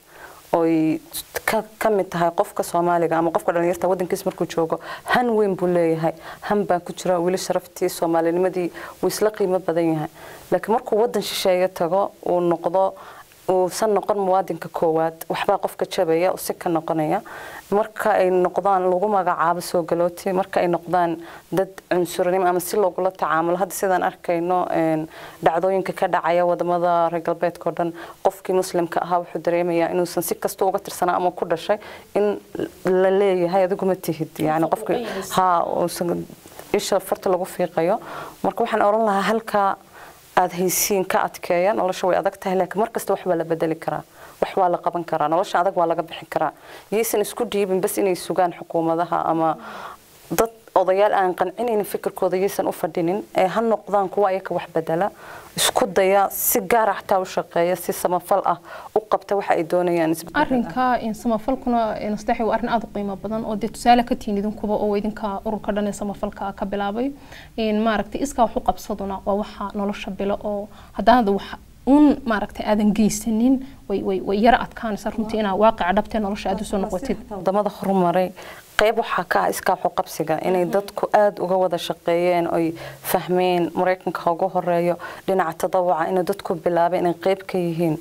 oy ka ka mid tahay qofka soomaaliga ama qofka dhalinyarta wadankiis markuu joogo han weyn buu leeyahay han baa ku jira weli sharaftii soomaalinimadii wuu isla qiimo badan yahay laakiin markuu wadan shisheeye tago uu noqdo uusan noqon muwaadinka koowaad waxbaa qofka jabaya oo si ka noqonaya marka ay noqdaan lagu magacaabo soo galooti marka ay noqdaan dad cunsurinimo ama si loogula tacaamulo hadda sidaan arkayno een, dhacdooyinka ka dhacaya wadamada reer galbeedka oo dhan qofkii muslimka ahaa wuxuu dareemayaa inuusan si kasta uga tirsanaa ama ku dhashay in la leeyahay adigu ma tihid yani qofki ha uusan isha farta lagu fiiqayo marka waxaan oran lahaa halkaa aada haysiin ka adkeeya nolosha way adag tahay laakiin markasta wax waa la bedeli karaa wax waa la qaban karaa nolosha adag waa laga bixin karaa yaysan isku dhiibin bas inay sugaan xukuumadaha ama dad odayaal aan qancinaynin fikirkooda yaysan u fadhinin ee ha noqdaan kuwa ayaka wax bedela isku daya si gaara xataa u shaqeeya si samafal ah u qabta waxa ay doonayaan isbedel arrinka in samafalkuna nasteexi waa arrin aada u qiimo badan oo dee tusaale ka tihin idinkuba oo idinka ururka dhan ee samafalka ka bilaabay in maaragtay iskaa wax u qabsaduna waa waxa nolosha bilo oo haddaanad wax un maaragtay aadan geysanin way way way yara adkaanaysa runtii inaa waaqica dhabtee nolosha aada usoo noqotid wadamada horumaray qayb waxaa ka ah iskaa qabsiga inay dadku aada uga wada shaqeeyeen oy fahmeen maraykanka ha ugu horeeyo dhinaca tadawuca inay dadku bilaabay inay qayb ka yihiin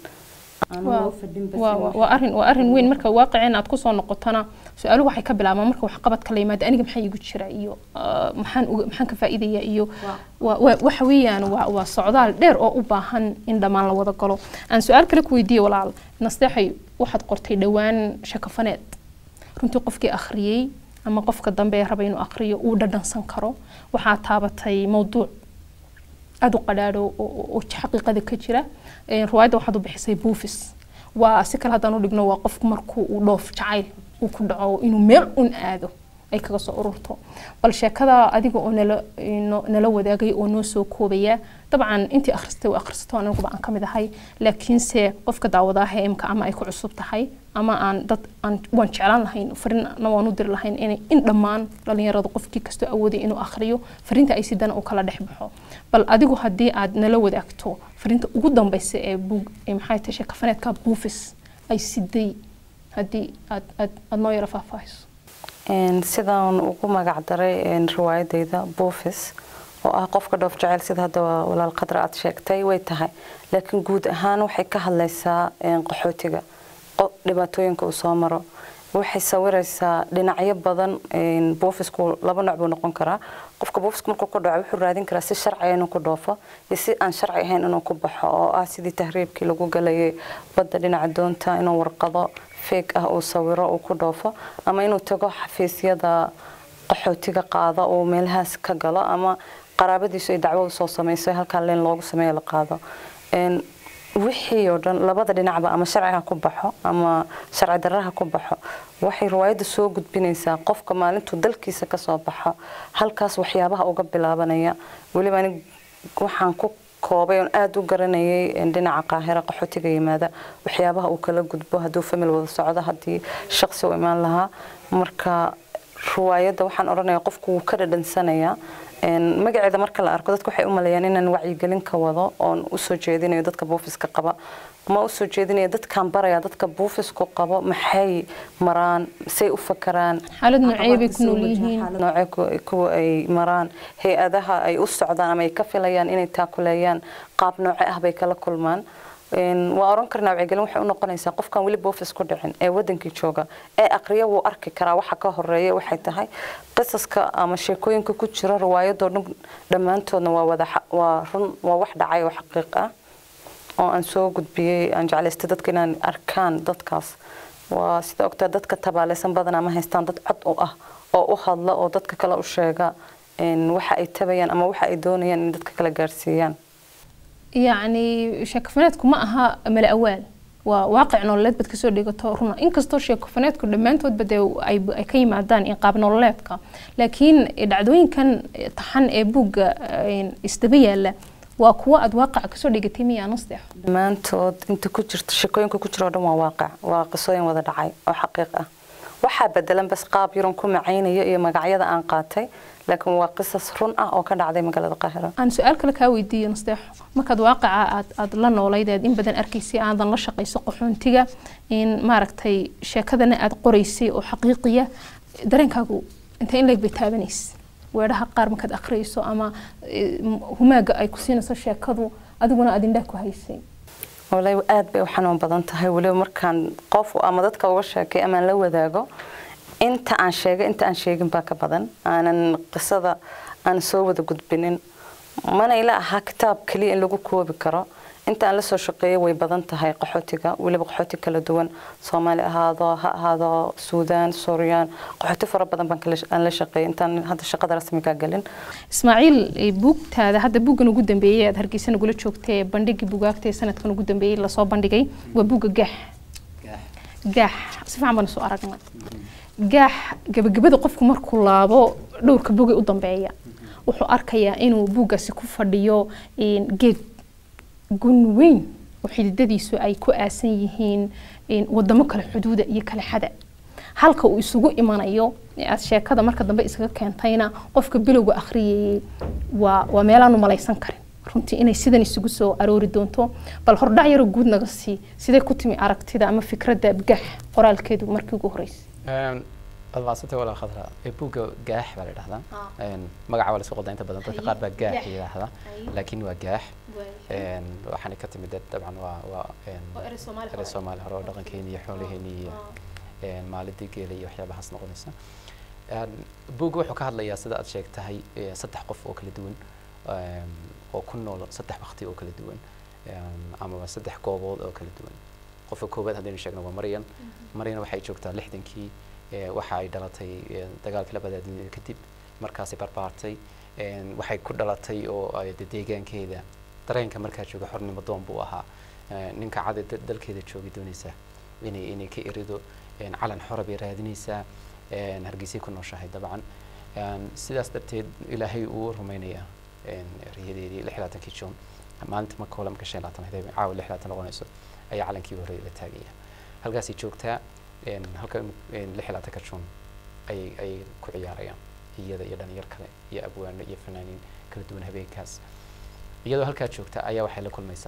waa waa- waa arrin waa arrin weyn marka waaqiceen aad kusoo noqotana su-aaluhu waxay ka bilaabaan marka waxqabadka la yimaado aniga maxaa igu jira iyo ah, maxaan uga- maxaan ka faa'iidaya iyo waa- waa- waxa weeyaan waa waa socdaal dheer oo u baahan in dhammaan la wada galo aan su-aal kale ku weydiiye walaal nasteexay waxaad qortay dhowaan shakafaneed runtii qofkii akhriyey ama qofka dambe ee raba inuu akhriyo uu dhadhansan karo waxaa taabatay mowduuc aada u qadhaadho oo- oo oo xaqiiqada ka jira Een, riwaayadda waxaad u bixisay buufis waa si kale haddaan u dhigno waa qofku markuu uu dhoof jacayl uu ku dhaco inuu meel un aado ay kaga soo ururto bal sheekada adiga oo nala ino- nala wadaagay oo noo soo koobaya dabcan intii akhristay waa akhrisato aniguba aan ka mid ahay laakiinse qofka daawadaha imka ama ay ku cusub tahay ama aan dad aan waan jeclaan lahayn farina waan u diri lahayn inay in dhammaan dhalinyaradu qofkii kastoo awooday inuu akhriyo fariinta ay sidana uu kala dhex baxo bal adigu haddii aad nala wadaagto fariinta ugu dambeysa ee buug ee maxay tahay sheekafaneedka buufis ay siday haddii aad aad aad noo yara faahfaahiso Een, sidaan ugu magac daray een, riwaayadayda buufis oo ah qofka dhoof jecel sida hadda walaal qadra aad sheegtay way tahay laakiin guud ahaan waxay ka hadlaysaa een, qaxootiga qo- dhibaatooyinka uu soo maro waxay sawiraysaa dhinacyo badan een, buufisku laba nooc buu noqon karaa qofka buufisku markuu ku dhaco wuxuu raadin karaa si sharciya inuu ku dhoofo iyo si aan sharci ahayn inuu ku baxo oo ah sidii tahriibkii lagu galayay badda dhinaca doonta inuu warqado feeg ah uu sawiro uu ku dhoofo ama inuu tago xafiisyada qaxootiga qaada oo meelahaas ka galo ama qaraabadiisu ay dacwo usoo samayso halkaa leen loogu sameeyo la qaado Een, wixii oo dhan labada dhinacba ama sharciga ku baxo ama sharci darraha ku baxo waxay riwaayadda soo gudbinaysaa qofka maalintuu dalkiisa kasoo baxo halkaas waxyaabaha uga bilaabanaya weliba anig waxaan ku koobay oon aada u garanayay een, dhinaca qaahira qaxootiga yimaada waxyaabaha uu kala gudbo hadduu famil wada socdo haddii shaqsi u imaan lahaa marka riwaayadda waxaan odhanayaa qofku wuu ka dhadhansanayaa Een, magaceeda marka la arko dadku waxay u maleeyaan inaan wacyigelin ka wado oon usoo jeedinayo dadka buufiska qaba ma usoo jeedinayo dadkaan baraya dadka buufisku qabo maxay maraan say u fakaraan xaalad noocee bay ku nool yihiin noocee ku- kuwa ay maraan hay-adaha ay u socdaan ama ay ka filayaan inay taakuleeyaan qaab nooce ah bay kala kulmaan Een, waa oran karnaa wacyigelin waxay u noqonaysaa qofkan weli boofis ku dhicin ee wadankii jooga ee aqriya wuu arki karaa waxa ka horeeya waxay tahay qisaska ama sheekooyinka ku jira riwaayadoo dhan dhammaantoodna waa wada xa- waa run waa wax dhacay oo xaqiiq ah oo aan soo gudbiyey aan jeclaystay dadka inaan arkaan dadkaas waa sida ogtaa dadka tabaaleysan badanaa ma haystaan dad cod u ah oo u hadla oo dadka kale u sheega een, waxa ay tabayaan ama waxa ay doonayaan in dadka kale gaarsiiyaan yacni sheekofaneedku ma aha mala awaal waa waaqic nololeed baad kasoo dhigato runa inkastoo sheekofaneedku dhammaantoodba dee ay ay ka yimaadaan in qaab nololeedka laakiin dhacdooyinkan taxan ee buugga een, isdaba yaala waa kuwo aad waaqaca kasoo dhigatay miyaa nasteex dhammaantood inta ku jirto sheekooyinka ku jiro oo dhan waa waaqic waa qisooyin wada dhacay oo xaqiiq ah waxaa bedelan bas qaab yaron ku macaynayo iyo magacyada aan qaatay laakiin waa qisas run ah oo ka dhacday magaalada qaahira aan su-aal kale kaa weydiiyo nasteexo markaad waaqaca aad aad la noolayd aad in badan arkaysay aadan la shaqayso qaxoontiga in maaragtay sheekadana aad qoraysay oo xaqiiqiya dareenkaagu intee in leeg bay taabanaysa weedhaha qaar markaad akhriyayso ama eh, humaaga ay ku siinayso sheekadu adiguna aad indhaha ku haysay walahi aad bay u xanuun badan tahay weliba markaan qof ama dadka uga sheekay ama aan la wadaago inta aan sheegay inta aan sheegin baa ka badan aanan qisada aan soo wada gudbinin mana ila ahaa kitaab keliya in lagu koobi karo inta aan la soo shaqeeyay way badan tahay qaxootiga weliba qaxooti kala duwan soomaali ahaado ha ahaado suudaan suuriyaan qaxooti fara badan baan kala- aan la shaqeeyay intaan hadda shaqada rasmiga galin ismaaciil eh, buugtaada hadda buuggan ugu dambeeyey aad hargeysa nagula joogtay ee bandhigii bugaagta ee sanadkan ugu dambeeyey lasoo bandhigay waa buugga gaax gaax si fiican baan soo aragnay gaax gabagabada qofku markuu laabo dhowrka buugay u dambeeya wuxuu arkayaa inuu buuggaasi ku fadhiyo een, geed gun weyn oo xididadiisu ay ku aasan yihiin een, wadamo kale xuduuda iyo kale xada halka uu isugu imanayo ee aad sheekada marka dambe iskaga keentayna qofka bilowga akhriyayay waa waa meelaanu malaysan karin runtii inay sidan isugu soo aroori doonto bal hordhac yaroo guud naga sii sidee ku timi aragtida ama fikradda gax qoraalkeedu markii ugu horeysay waad mahadsantay walaa khadra ee buugga gaax baa la yidhahdaa Een, magaca waa lasoo qodaa inta badan dadka qaar baa gaax Gaax. yidhaahda laakiin waa gaax Een, waxaana ka timid dad dabcan waa waa een, erey soomaali hore oo dhaqankeeni iyo xoolaheeni iyo een, maalidii geela iyo waxyaabahaas noqonaysa Een, buugga wuxuu ka hadlayaa sida aad sheegtahay ee, saddex qof oo kala duwan een, oo ku nool saddex waqti oo kala duwan een, amaba saddex goobood oo kala duwan qofka koowaad haddaynu sheegno waa maryan maryan waxay joogtaa lixdankii ee, waxa ay dhalatay ee, dagaalkii labada adduunyada kadib markaasay barbaartay een, waxay ku dhalatay oo ay de- deegaankeeda dareenka markaa jooga xornimo doon buu ahaa Ee, ninka cadi da- dalkeeda joogi doonaysa inay inay ka erido een, calan xora bay raadinaysaa een, hargeysay ku nooshahay dabcan Een, sidaas darteed ilaahay uu rumaynayaa een, riyadeedii lix iyo labaatankii juun maalinta marka hole marka shan iyo labaatan hadday caawa lix iyo labaatan noqonayso ayaa calankii hore la taagaya halkaasay joogtaa een, halka een, lix iyo labaatanka juun ayay ayay ku ciyaarayaan iyada iyo dhalinyar kale iyo abwaano iyo fanaaniin kala duwan habeenkaas iyadoo halkaa joogta ayaa waxay la kulmaysaa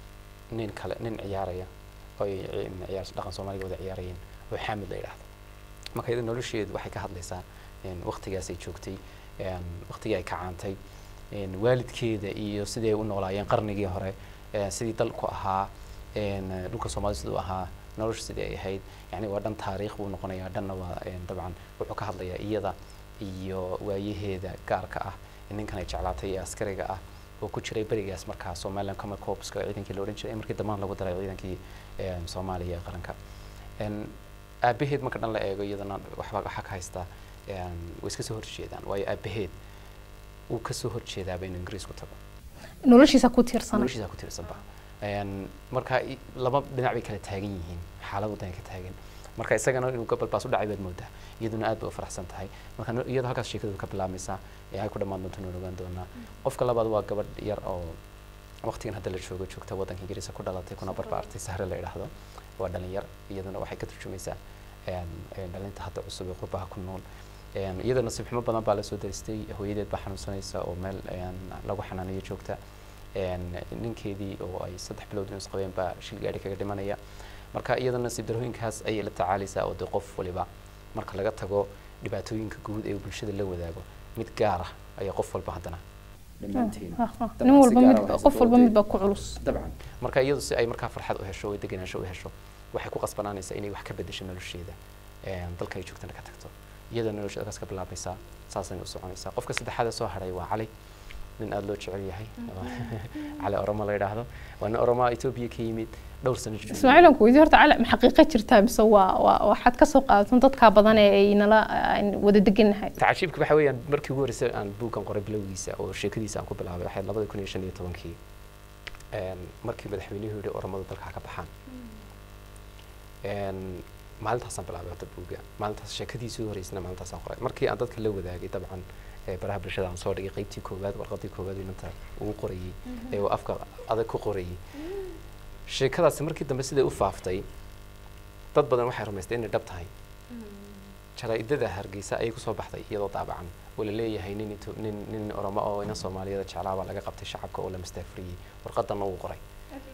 nin kale nin ciyaaraya oo ay ci- ciyaar dhaqan soomaaliga wada ciyaarayeen oo xaamid la yidhaahdo marka iyada nolosheedu waxay ka hadlaysaa een, waqtigaasay joogtay een, waqtigii ay kacaantay een, waalidkeeda iyo siday u noolaayeen qarnigii hore ee, sidii dalku ahaa een, dhulka soomaalida siduu ahaa nolosha sidii ay ahayd yani waa dhan taariikh buu noqonayaa dhanna waa een, dabcan wuxuu ka hadlayaa iyada iyo waayaheeda gaarka ah ninkan ay jeclaatay ee askariga ah oo ku jiray berigaas markaa somaliland common corpska ciidankii la odhan jiray markii dambaan lagu daray ciidankii een, soomaaliya ee qaranka Een, aabaheed marka dhan la eego iyadana waxba waxaa ka haystaa een, way iska soo horjeedaan waayo aabaheed uu ka soo horjeedaaba inuu ingiriis ku tago noloshiisa ku tiirsanay noloshiisa ku tiirsanba Een, marka i- laba dhinac bay kala taagan yihiin xaalad wadan ka taagan marka isagana inuu gobol baas u dhacay baad moodaa iyaduna aad bay u faraxsan tahay marka no- iyadoo halkaas sheekadu ka bilaabmaysaa ee ay ku dhammaan doonto noo ogaan doonaa qofka labaad waa gabadh yar oo waqtigan hadda la joogo joogta waddanka ingiriiska ku dhalatay kuna barbaartay sahre la idhaahdo waa dhalinyar iyaduna waxay ka turjumaysaa een, een, dhalinta hadda cusub ee qurbaha ku nool Een, iyada nasiib xumo badan baa lasoo daristay hooyadeed baa xanuunsanaysa oo meel een, lagu xanaanayo joogta Een, ninkeedii oo ay saddex bilood inus qabeen baa shil gaari kaga dhimanaya marka iyada nasiib darooyinkaas ayay la tacaalaysaa oo dee qof waliba marka laga tago dhibaatooyinka guud ee uu bulshada la wadaago mid gaar ah ayaa qof walba haddana dhammaanteen Ah, ah. Dabcan nin si walba gaar mid ah waxay qof walba sababtay- mid baa ku culus dabcan marka iyadu si ay markaa farxad u hesho oo degenaansho u hesho waxay ku qasbanaanaysaa inay wax ka bedesho nolosheeda Een, dalka ay joogtana ka tagto iyada nolosheeda halkaas ka bilaabaysaa saasayna u soconaysaa qofka saddexaad ee soo haray waa cali nin aada loo jecel yahay cali oromo la yidhaahdo waa nin oromo etoobiya ka yimid dhowr sano joogay. ismaaciil aan ku weydiin horta cali ma xaqiiqa jirtaa mise waa waa waxaad ka soo qaadatan dadkaa badan ee ay nala aan wada degannahay tacajiibka waxa weeyaan markii ugu horreysay aan buuggan qoray bilowgiisa oo sheekadiisa aan ku bilaabay waxay labada kun iyo shan iyo tobankii Een, markii madaxweynuhu yidhi oromadu dalka ha ka baxaan Een, maalintaasaan bilaabay horta buugga maalintaas sheekadiisii ugu horreysana maalintaasaan qoray markii aan dadka la wadaagay dabcan ee baraha bulshada aan soo dhigay qaybtii koowaad warqadii koowaad inanta ugu qorayay ee uu afka adag ku qorayay sheekadaasi markii dambe siday u faaftay dad badan waxay rumaystay inay dhab tahay jaraa'idada hargeysa ayay kusoo baxday iyadoo daabacan oo la leeyahay nin Ito- nin nin oromo oo ina soomaaliyada jeclaa baa laga qabtay shacabka oo la mastaafuriyey warqadanna wuu qoray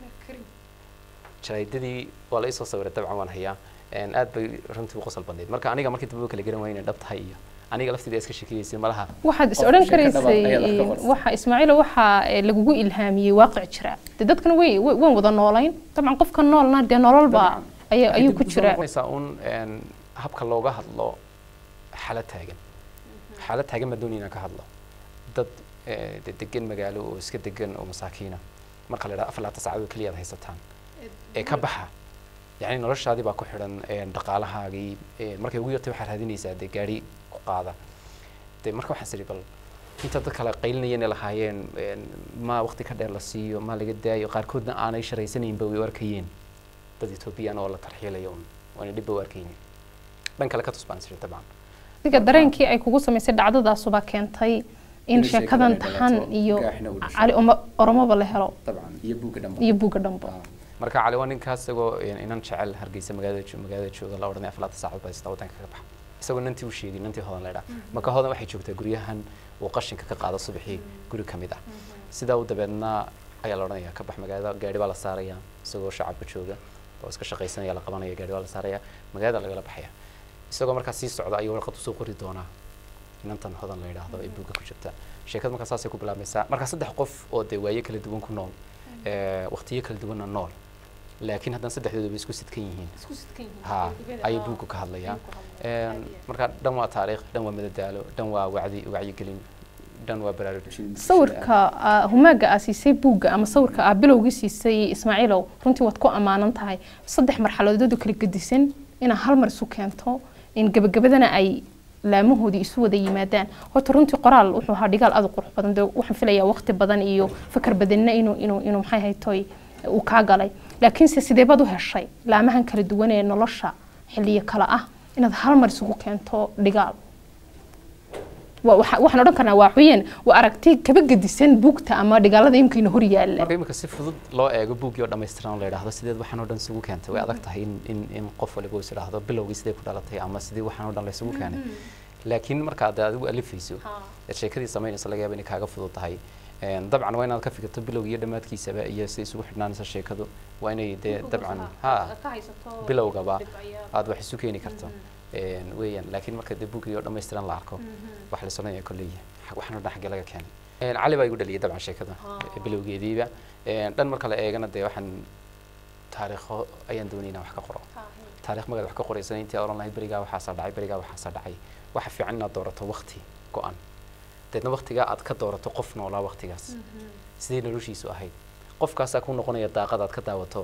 jaraa'idadii waa la isoo sawiray dabcan waan hayaa Een, aad bay runtii u qosol badnayd marka aniga markii dambe kala garan waayay inay dhab tahay iyo aniga lafteeda iska sheekeyeysay malaha waxaad is Qof odhan sheeko dhabaad karaysay ayaad wax ka qortay. waxa ismaaciil waxaa eh, lagugu ilhaamiyey waaqic jira dee dadkana way way- waan wada noolayn dabcan qofka noolna dee nololba Dabcan. ayuu ayuu ku Dib u soo jira noqonaysaa un een, habka looga hadlo xaalad taagan xaalad taagan baan doonaya inaan ka hadlo dad eh, de- degan magaalo oo iska degan oo masaakiina marka la idhaha afar labaatan saacadood keliya aad haysataan ee ka baxa yacni noloshaadii baa ku xidhan een, dhaqaalahaagii ee, markay ugu yartay waxaad raadinaysaa dee gaari ku qaada de marka waxaan siri bal inta dad kale qaylinayeen ay lahaayeen een, ma waqti ka dheer la siiyo ma laga daayo qaarkoodna aanay sharaysanaynba way u arkayeen dad etoobiyaan oo la tarxiilayo un waana dhibba u arkaynin dhan kale ka tusbaan siri dabcan adiga dareenkii ay kugu samaysay dhacdadaasuba keentay in In sheekadan sheekadan taxan dhalato, iyo gaaxina uu dhasho. cali Oma- oromoba la helo dabcan iyo buugga dhanba iyo buugga dhanba Ah, marka cali waa ninkaas isagoo een, inan jecel hargeysa magaalada jo- magaalada jooga la odhanay aflaata saacad baa istaa wadanka ka baxa isagoo nantii u sheegay nantii hodan la idhaa marka hodan waxay joogtaa guryahan uu qashinka ka qaado subaxii guri ka mid ah sidaa u dabeedna ayaa la odhanaya ka bax magaalada gaari baa la saaraya isagoo shacabka jooga oo iska shaqaysanaya la qabanaya gaari baa la saaraya magaalada lagala baxaya isagoo markaa sii socda ayuu warqad usoo qori doonaa inantan hodan la yidhaahdo ee buugga ku jirta sheekada markaa saasay ku bilaabmaysaa marka saddex qof oo dee waaye kala duwan ku nool ee, waqtiyo kala duwanna nool laakiin haddana saddexdooduba isku sidkan yihiin ha ayuu buuggu ka hadlayaa Een, marka dhan waa taariikh dhan waa madadaalo dhan waa wacdi wacyigelin dhan waa baraarujin sawirka aa- humaaga aa siisay buugga ama sawirka aa bilowgii siisay ismaaciilow runtii waad ku ammaanan tahay saddex marxaladood oo kala gedisan inaad hal mar isu keento in gebagabadana ay laamahoodii isu wada yimaadaan horta runtii qoraal wuxuu ahaa dhigaal aad u qurux badan dee waxaan filayaa waqti badan iyo fakar badanna inuu inuu inuu maxay haytoy uu kaa galay laakiinse sidee baad u heshay laamahan kala duwan ee nolosha xilliyo kale ah inaad hal mar isugu keento dhigaal wa- waxa- waxaan odhan karnaa waa xuyeen waa aragti kaba gedisan buugta ama dhigaalada imkiina hor yaalla marka imika si fudud loo eego buuggii oo dhammaystiran oo la yidhaahdo sideed waxaan oo dhan isugu keentay way adag tahay in in in qof waliba uu is idhaahdo bilowgii sidee ku dhalatay ama sidii waxaan oo dhan la isugu keenay laakiin marka aad adigu alifayso ee sheekadii samaynaysa laga yaaba inay kaaga fudud tahay Een, dabcan waa inaad ka fikirto bilowga iyo dhammaadkiisaba iyo si isugu xidhnaanaysa sheekadu waa inay dee dabcan ha bilowgaba aad wax isu keeni karto Een, weeyaan laakiin marka dee buuggii oo dhammaystiran la arko wax la soconaya kolley waxaan oo dhan xaggee laga keenay Een, cali baa igu dhaliyay dabcan sheekada ee bilowgeediiba Een, dhan marka la eegana dee waxaan taariikho ayaan doonay inaan wax ka qoro taariikh magaad wax ka qoraysan intii oran lahayd berigaa waxaasaa dhacay berigaa waxaasaa dhacay waxa fiican inaad doorato waqti go-an deedna waqtigaa aad ka doorato qof noolaa waqtigaas sidee noloshiisu ahayd qofkaasaa ku noqonaya daaqad aad ka daawato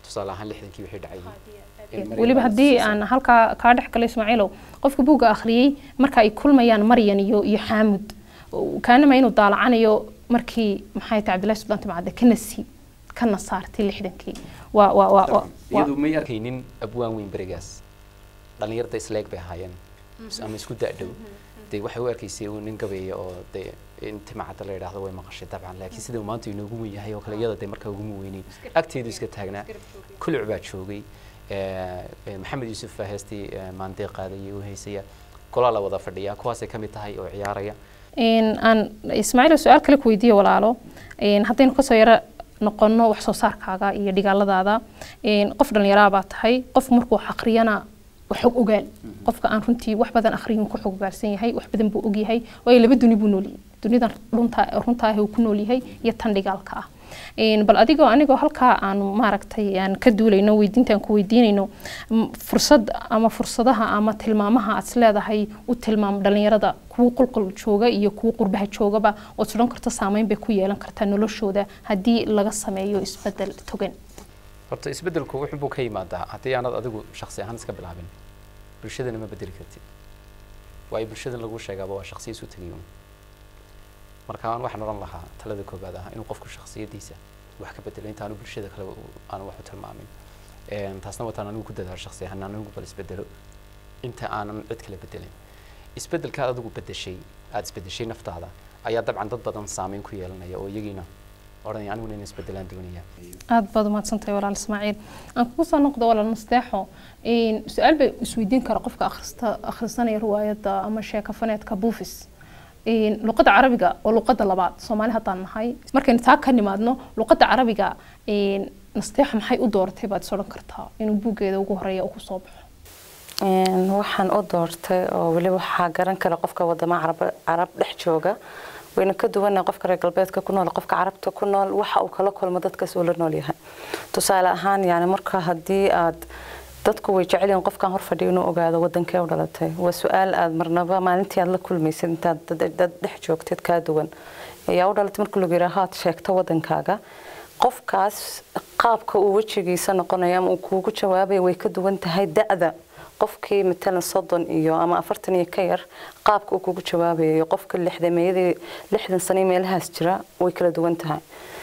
tusaale ahaan lixdankii wixii dhacayay in Maryam weliba baa haddii siisay. aan halkaa kaa dhex galo ismaaciilow qofka buugga akhriyey marka ay kulmayaan maryan iyo iyo xaamud kaanama inuu daalacanayo markii maxay tahay cabdillahi subdaan timcadde kana sii kana saartay lixdankii waa waa waa waa- waa iyadu may arkay arkaynin abwaan weyn berigaas dhalinyarada isleeg bay ahaayeen ama isku da-dhow dee waxay u arkaysay uu nin gabeeya oo dee in timacadda la yidhaahdo way maqashay dabcan laakiin sida uu maanta inoogu weyn yahay oo kale iyada dee markaa uguma weyneyn agteedu iska taagnaa kuluc baa joogay eh, eh, maxamed yuusuf baa heestii eh, maandee qaadayay u heysaya golaa la wada fadhiyaa kuwaasay ka mid tahay oo ciyaaraya in aan ismaaciil su-aal kale ku weydiiyo walaalo in haddaynu kasoo yaro noqono wax soo saarkaaga iyo dhigaaladaada in qof dhallinyaraa baa tahay qof markuu wax akhriyana waa xog ogaal qofka aan runtii wax badan akhriyin ku xog ogaalsan yahay wax badan buu ogyahay waayo laba duni buu noolyahay dunidan dhunta runta ah uu ku nool yahay iyo tan dhigaalka ah In bal adigoo anigoo halkaa aan maaragtay aan ka duulayno weydiintaan ku weydiinayno m- fursad ama fursadaha ama tilmaamaha aad isleedahay u tilmaam dhalinyarada kuwa qulqul jooga iyo kuwa qurbaha joogaba ood sudhan karta saameyn bay ku yeelan kartaa noloshooda haddii laga sameeyo isbedel togan horta isbeddelku wuxuu buu ka yimaadaa haddii aanad adigu shakhsi ahaan iska bilaabin bulshadana ma bedeli kartid waayo bulshadan lagu sheegaaba waa shakhsiya isu tegay uun marka aan waxaan odhan lahaa talada koobaad ah inuu qofku shakhsiyadiisa wax ka bedelo intaanu bulshada kale u- aanu wax u tilmaamin Een, taasna wataan anigu ku dadaalo shakhsi ahaan anigu bal isbedelo inta aanan cid kale bedelin isbedelka aad adigu bedeshay aad isbedeshay naftaada ayaa dabcan dad badan saameyn ku yeelanaya oo iyagiina odhanaya aniguna in isbedelaan doonaya aad baad umahadsantahay walaal ismaaciil aan kugu soo noqdo walaal nasteexo in su-aal bay isweydiin kara qofka akhrista akhrisanaya riwaayadda ama sheekafaneedka buufis in luqadda carabiga waa luqadda labaad soomaali haddaan nahay markaynu taa ka nimaadno luqadda carabiga in nasteexa maxay u dooratay baad is odhan kartaa inuu buuggeeda ugu horeeya uu kusoo baxo Een, waxaan u doortay oo weli waxaa garan kara qofka wadama carab carab dhex jooga wayna ka duwanaa qofka reer galbeedka ku nool qofka carabta ku nool waxa uu kala kulmo dadkaas uu la nool yahay tusaale ahaan yani marka haddii aad dadku way jecel yihiin qofkan hor fadhiyo inuu ogaado wadankee u dhalatay waa su-aal aad marnaba maalintii aad la kulmaysid intaad dad dad dhex joogtid kaa duwan ayaa u dhalatay marka lagu yidhaaho aad sheegto wadankaaga qofkaas qaabka uu wejigiisa noqonayo ama uu kuugu jawaabayo way ka duwan tahay da-da qofkii matalan soddon iyo ama afartan iyo ka yar qaabka uu kugu jawaabayo iyo qofka lixdameeyadii lixdan sano iyo meelahaas jira way kala duwan tahay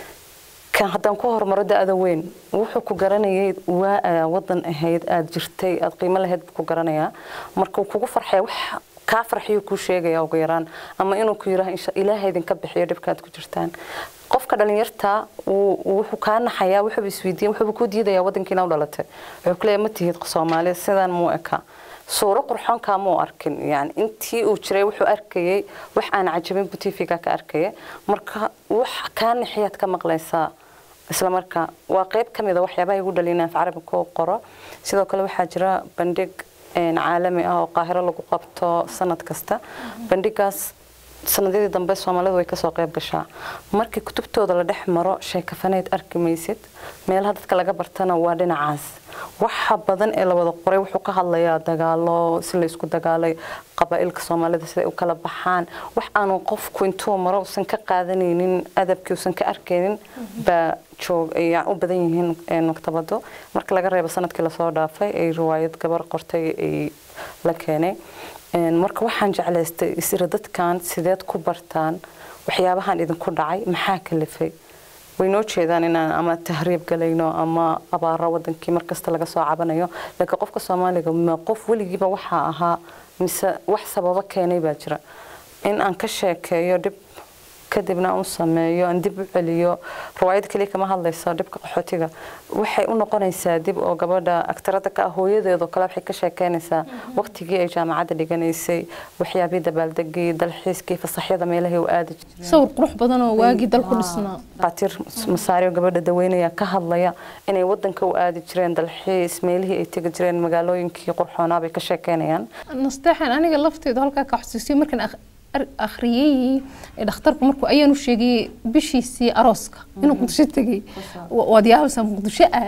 kan haddaan ku hormaro da-da weyn wuxuu ku garanayay waa aa wadan ahayd aada jirtay aada qiimo lahayd buu ku garanayaa marka uu kugu farxaya wax kaa farxiyo kuu sheegaya ugu yaraan ama inuu ku yiraah insha ilaahay idinka bixiyo dhibkaad ku jirtaan qofka dhalinyarta wuu- wuxuu kaa naxayaa wuxuuba isweydiiya wuxuuba kuu diidayaa wadankiina u dhalatay wuxuu ku leeyahay ma tihid soomaali sidaan muu eka suuro qurxoonkaa muu arkin yani intii uu jiray wuxuu arkayay wax aan cajabin buu tv-ga ka arkaya marka wax kaa naxiyaad ka maqlaysaa isla markaa waa qayb ka mid a waxyaabaha igu dhalina af carabi ku qoro sidoo kale waxaa jira bandhig een, caalami ah oo qaahiro lagu qabto sanad kasta bandhigaas sanadyadii dambe soomaalidu way kasoo qayb gashaa markii kutubtooda la dhex maro sheekafaneyd arki maysid meelaha dadka laga bartana waa dhinacaas waxa badan ee la wada qoray wuxuu ka hadlayaa dagaalo si la isku dagaalay qabaa'ilka soomaalida siday u kala baxaan wax aanu qofku intuu maro usan ka qaadanaynin adabkii usan ka arkaynin baa joog ay u badan yihiin een, maktabado marka laga reebo sanadkii lasoo dhaafay ay riwaayad gabar qortay ay la keenay Een, marka waxaan jeclaystay isira dadkan sideed ku bartaan waxyaabahan idinku dhacay maxaa kalifay way noo jeedaan inaan ama tahriib galayno ama abaaro wadankii markasta laga soo cabanayo laakiin qofka soomaaliga ma qof weligiiba waxaa ahaa mise wax sababo keenay baa jira in aan ka sheekeeyo dhib kadibna aan u sameeyo aan dib u celiyo riwaayad kaliya kama hadlayso dhibka qaxootiga waxay u noqonaysaa dib oo gabadha aktarada ka ah hooyadeedoo kale waxay ka sheekeynaysaa waqtigii ay jaamacadda dhiganaysay waxyaabihii dabaaldegii dalxiiskii fasaxyada meelahii u aadi jiray sawir qurux badan oo waagii dalku dhisnaa dhakhaatiir masaario gabadha daweynaya ka hadlaya inay wadanka u aadi jireen dalxiis meelihii ay tegi jireen magaalooyinkii qurxoonaa bay ka sheekeynayaan nasteexan aniga lafteedu halkaa ka xusuusiyo markaan akh- ar- akhriyey ee dhakhtarku markuu ayaan u sheegay bishiisii arooska inuu muqdisho tegay wa- waad yaabaysaa muqdisho ah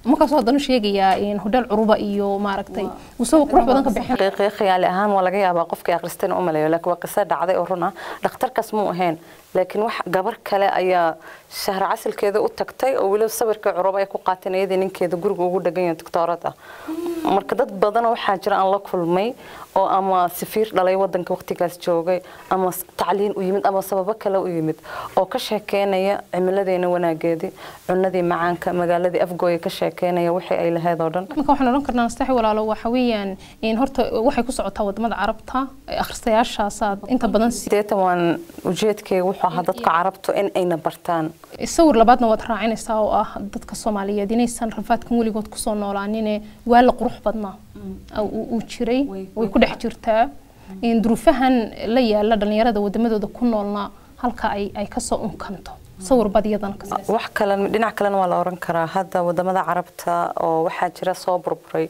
markaasoo haddana sheegayaa in hodheel curuba iyo maaragtay usoo qurux badan ka bixin xaqiiqi khiyaali ahaan waa laga yaabaa qofkii akhristayna u maleeyo laakiin waa qiso dhacday oo run ah dhakhtarkaas muu ahayn laakiin wax gabar kale ayaa shahra casilkeeda u tagtay oo weliba sawirka curuba ay ku qaateen iyadii ninkeeda guriga ugu dhagan yahay doctoorad ah marka dad badanoo waxaa jira aan la kulmay oo ama safiir dhalay wadanka waqtigaas joogay ama s- tacliin u yimid ama sababo kale u yimid oo ka sheekeynaya cimiladeena wanaageedii cunadii macaanka magaaladii afgooya ka sheekeynaya wixii ay lahayd oo dhan marka waxaan odhan karnaa nastaxi walaalo waxa weeyaan in horta waxay ku socotaa wadamada carabta akhristayaashaasaad inta badan si sideetan waan ujeedkeyga wuxuu ahaa dadka carabtu in ayna bartaan sawir labaadna waad raacinaysaa oo ah dadka soomaaliyeed inaysan rafaadkan weligood kusoo noolaanine waa la qurux badnaa uu uu jiray way ku dhex jirtaa in duruufahan la yaala dhalinyarada wadamadooda ku noolna halka ay ay kasoo unkanto sawir bad iyadana ka samaysan. wax kale dhinac kalena waa la oran karaa hadda wadamada carabta oo waxaa jira soo burburay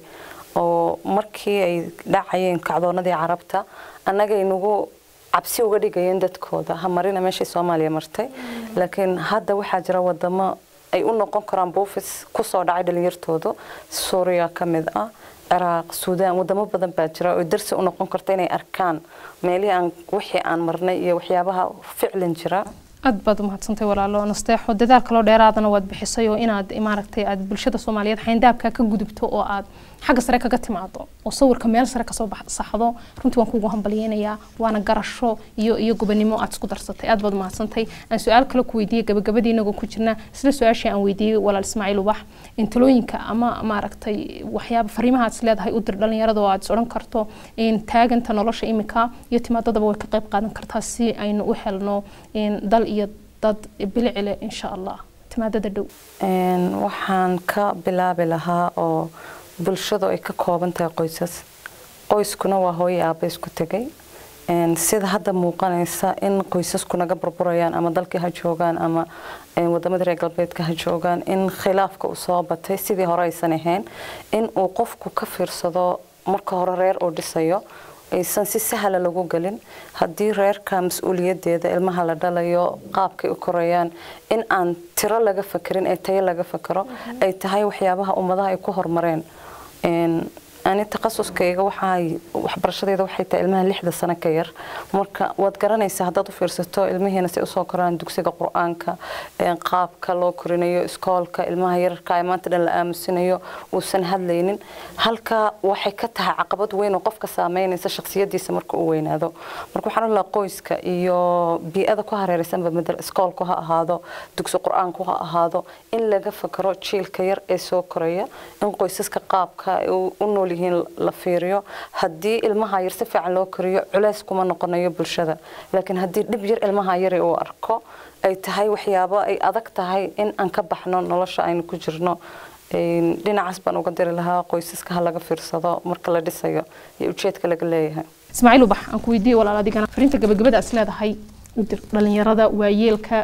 oo markii ay dhacayeen kacdoonadii carabta annagay nagu cabsi uga dhigayeen dadkooda ha marina meeshii soomaaliya martay laakiin hadda waxaa jira wadamo ay u noqon karaan buufis kusoo dhacay dhalinyartoodu suuriya ka mid ah ciraaq suudaan wadamo badan baa jira oo darsi u noqon karta inay arkaan meelihii aan wixii aan marnay iyo waxyaabaha ficlan jira aad baad umahadsantay walaalo nasteexo dadaal kaloo dheeraadana waad bixisay oo inaad maaragtay aad bulshada soomaaliyeed xayndaabka ka gudubto oo aad xagga sare kaga timaado oo sawirka meel sare kasoo bax- saxdo runtii waan kugu hambalyeynayaa waana garasho iyo iyo gobonimo aad isku darsatay aad baad umahadsantay aan su-aal kale ku weydiiyey gabagabadii inagoo ku jirna isla su-aashii aan weydiiyey walaal ismaaciil ubax in talooyinka ama maaragtay waxyaaba fariimaha aad is leedahay u dir dhalinyarada oo aad is odhan karto in taaganta nolosha imika iyo timaadadaba way ka qayb qaadan kartaa si aynu u helno in dal iyo dad bilicile insha allah timaadada dhow Een, waxaan ka bilaabi lahaa oo bulshadu ay ka kooban tahay qoysas qoyskuna waa hooyo aabba isku tegay Een, sida hadda muuqanaysa in qoysasku naga burburayaan ama dalkii ha joogaan ama een, wadamadii reer galbeedka ha joogaan in khilaafka uu soo batay sidii hore aysan ahayn in uu qofku ka fiirsado marka hore reer uu dhisayo aysan si sahla lagu gelin haddii reerka mas-uuliyadeeda ilmaha la dhalayo qaabkay u korayaan in aan tiro laga fakerin ee tayo laga fakero ay tahay waxyaabaha ummadaha ay ku horumareen Een, ani takhasuskayga waxay waxbarashadeeda waxay tahay ilmaha lixda sano ka yar marka waad garanaysaa haddaad u fiirsato ilmihiina si usoo koraan dugsiga qur-aanka een, qaabka loo korinayo iskoolka ilmaha yararka ee maanta dhan la aamusinayo uusan hadlaynin halka waxay ka tahay caqabad weyn oo qofka saameynaysa shakhsiyadiisa marka uu weynaado marka waxaan olahaa qoyska iyo bii-ada ku hareeraysanba madal iskoolku ha ahaado dugsi qur-aanku ha ahaado in laga fakaro jiilka yar ee soo koraya in qoysaska qaabka ay u u nool yihiin la fiiriyo haddii ilmaha yar si fiican loo koriyo culeys kuma noqonayo bulshada laakiin haddii dhib yar ilmaha yari uu arko ay tahay waxyaabo ay adag tahay in aan ka baxno nolosha aynu ku jirno Een, dhinacaas baan uga diri lahaa qoysaska ha laga fiirsado marka la dhisayo iyo ujeedka laga leeyahay ismaaciil ubax aan ku weydiiyey walaal adigana fariinta gabagabada is leedahay u dir dhalinyarada waayeelka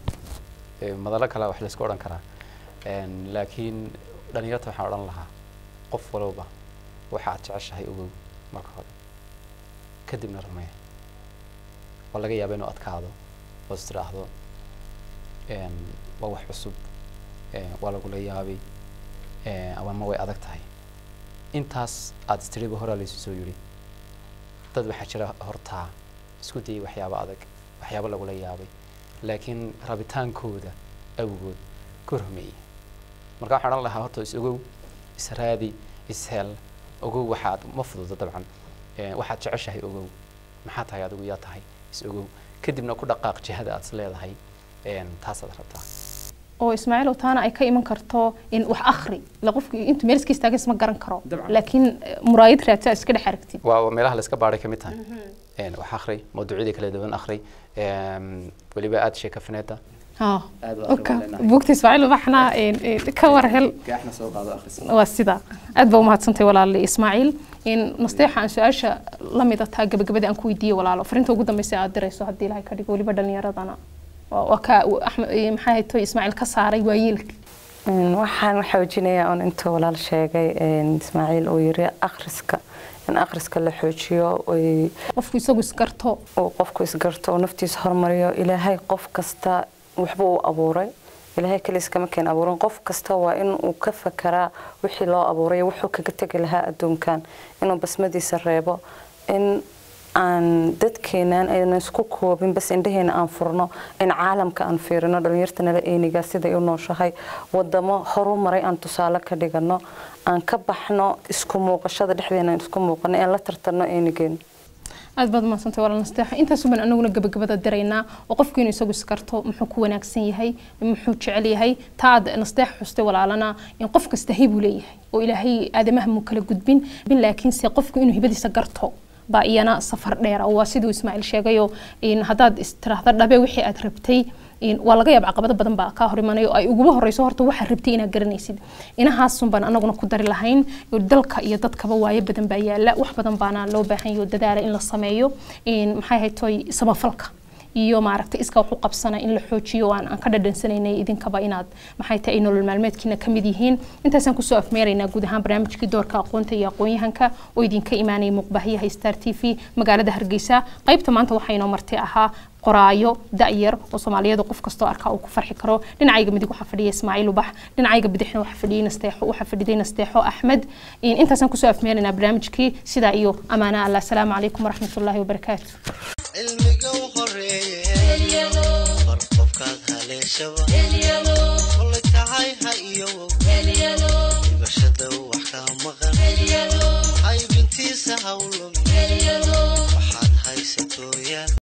Ee, madalo kale wax laysku odhan karaa Een, laakiin dhalinyarta waxaan odhan lahaa qof walba waxa aad jeceshahay ogow marka hore kadibna rumee waa laga yaaba inuu adkaado oo is tidhaahdo een, waa wax cusub een, waa lagula yaabay een, ama ma way adag tahay intaas aad istiriba horaa laysu soo yidhi dad waxaa jira hortaa isku dayay waxyaabo adag waxyaabo lagula yaabay laakiin rabitaankooda awgood ka rumeeyey marka waxaan odhan lahaa horta is ogow is raadi is hel ogow waxaad ma fududa dabcan Ee, waxaad jeceshahay ogow maxaa tahay adigu yaa tahay is ogow kadibna ku dhaqaaq jihada aad is leedahay een, taasaad rabtaa oo ismaaciil taana ay ka iman karto in wax akhri la qofku intuu meel iska istaagan isma garan karo Dabcan. laakiin eh, muraayad raadsa iska dhex aragtid waa waa meelaha la iska baadhay ka mid tahay Een, wax akhri mawduucyada kala duwan akhri Een, weliba aad sheeka faneeda ها aad u اوكا akhri leenahay بوقتي اسماعيل وبحنا كور هل gaaxna soo qaado akhris waa sida aad baa umahadsantahay walaali ismaaciil in nasteexa aan su-aasha la mid ataa gabagabadii aan ku weydiiyey walaalo fariinta ugu dambeysa aad dirayso haddii ilahay ka dhigo weliba dhalinyaradana waa waa ka axmed eh, maxaa hayto ismaaciil ka saaray waayeelka Een, waxaan xoojinayaa un intuu walaal sheegay een, ismaaciil uu yiri akhriska in akhriska la xoojiyo oy- qofku isagu isgarto uu qofku isgarto uu naftiisa hormariyo ilaahay qof kasta waxba uu abuuray ilaahay kaliis kama keen abuurin qof kasta waa in uu ka fakaraa wixii loo abuuray wuxuu kaga tegi lahaa adduunkan inuu basmadiisa reebo in aan dadkeenan ayna isku koobin bas indhaheena aan furno in caalamka aan fiirino dhalinyarta nala eenigaa siday u nooshahay wadamo horu maray aan tusaale ka dhigano aan ka baxno isku muuqashada dhexdeena aan isku muuqano aan la tartanno eenigeena aad baad mahadsantay walaal nasteexa intaasuban anaguna gabagabada diraynaa oo qofku inuu isagu iskarto muxuu ku wanaagsan yahay muxuu jecel yahay taa aad nasteexa xustay walaalana in qof kasta hibuu leeyahay oo ilaahay aadamaha muu kala gudbin bin laakiinse qofku inuu hibadiisa garto baa iyana safar dheer waa siduu ismaaciil sheegayo haddaad istiraahda dhabe wixii aad rabtay waa laga yaab caqabado badan baa kaa hor imanayo ay uguba horeyso horta waxaa rabtay inaad garanaysid inahaasun baan anaguna ku dari lahayn dalka iyo dadkaba waayo badan baa yaala wax badan baana loo baahan yaho dadaala in la sameeyo maxay haytoy samafalka iyo maaragtay iska wax u qabsana in la xoojiyo aan aan ka dhadhansanaynay idinkaba inaad maxay tahay ay nolol maalmeedkiina ka mid yihiin intaasaan kusoo afmeeraynaa guud ahaan barnaamijkii doorka aqoonta iyo aqoon-yahanka oo idinka imaanaya muuqbaahiyaha star t v magaalada hargeysa qaybta maanta waxaa inoo marti ahaa qoraayo da'yar oo soomaaliyeed qof kastoo arkaa uu ku farxi karo dhinacayga midig waxaa fadhiya ismaaciil ubax dhinacayga bidixna waxaa fadhiyay nasteexo waxaa fadhiday nasteexo axmed intaasaan kusoo afmeeraynaa barnaamijkii sidaa iyo amaana allah asalaamu calaykum waraxmatullaahi wabarakaatu cilmiga u horeeya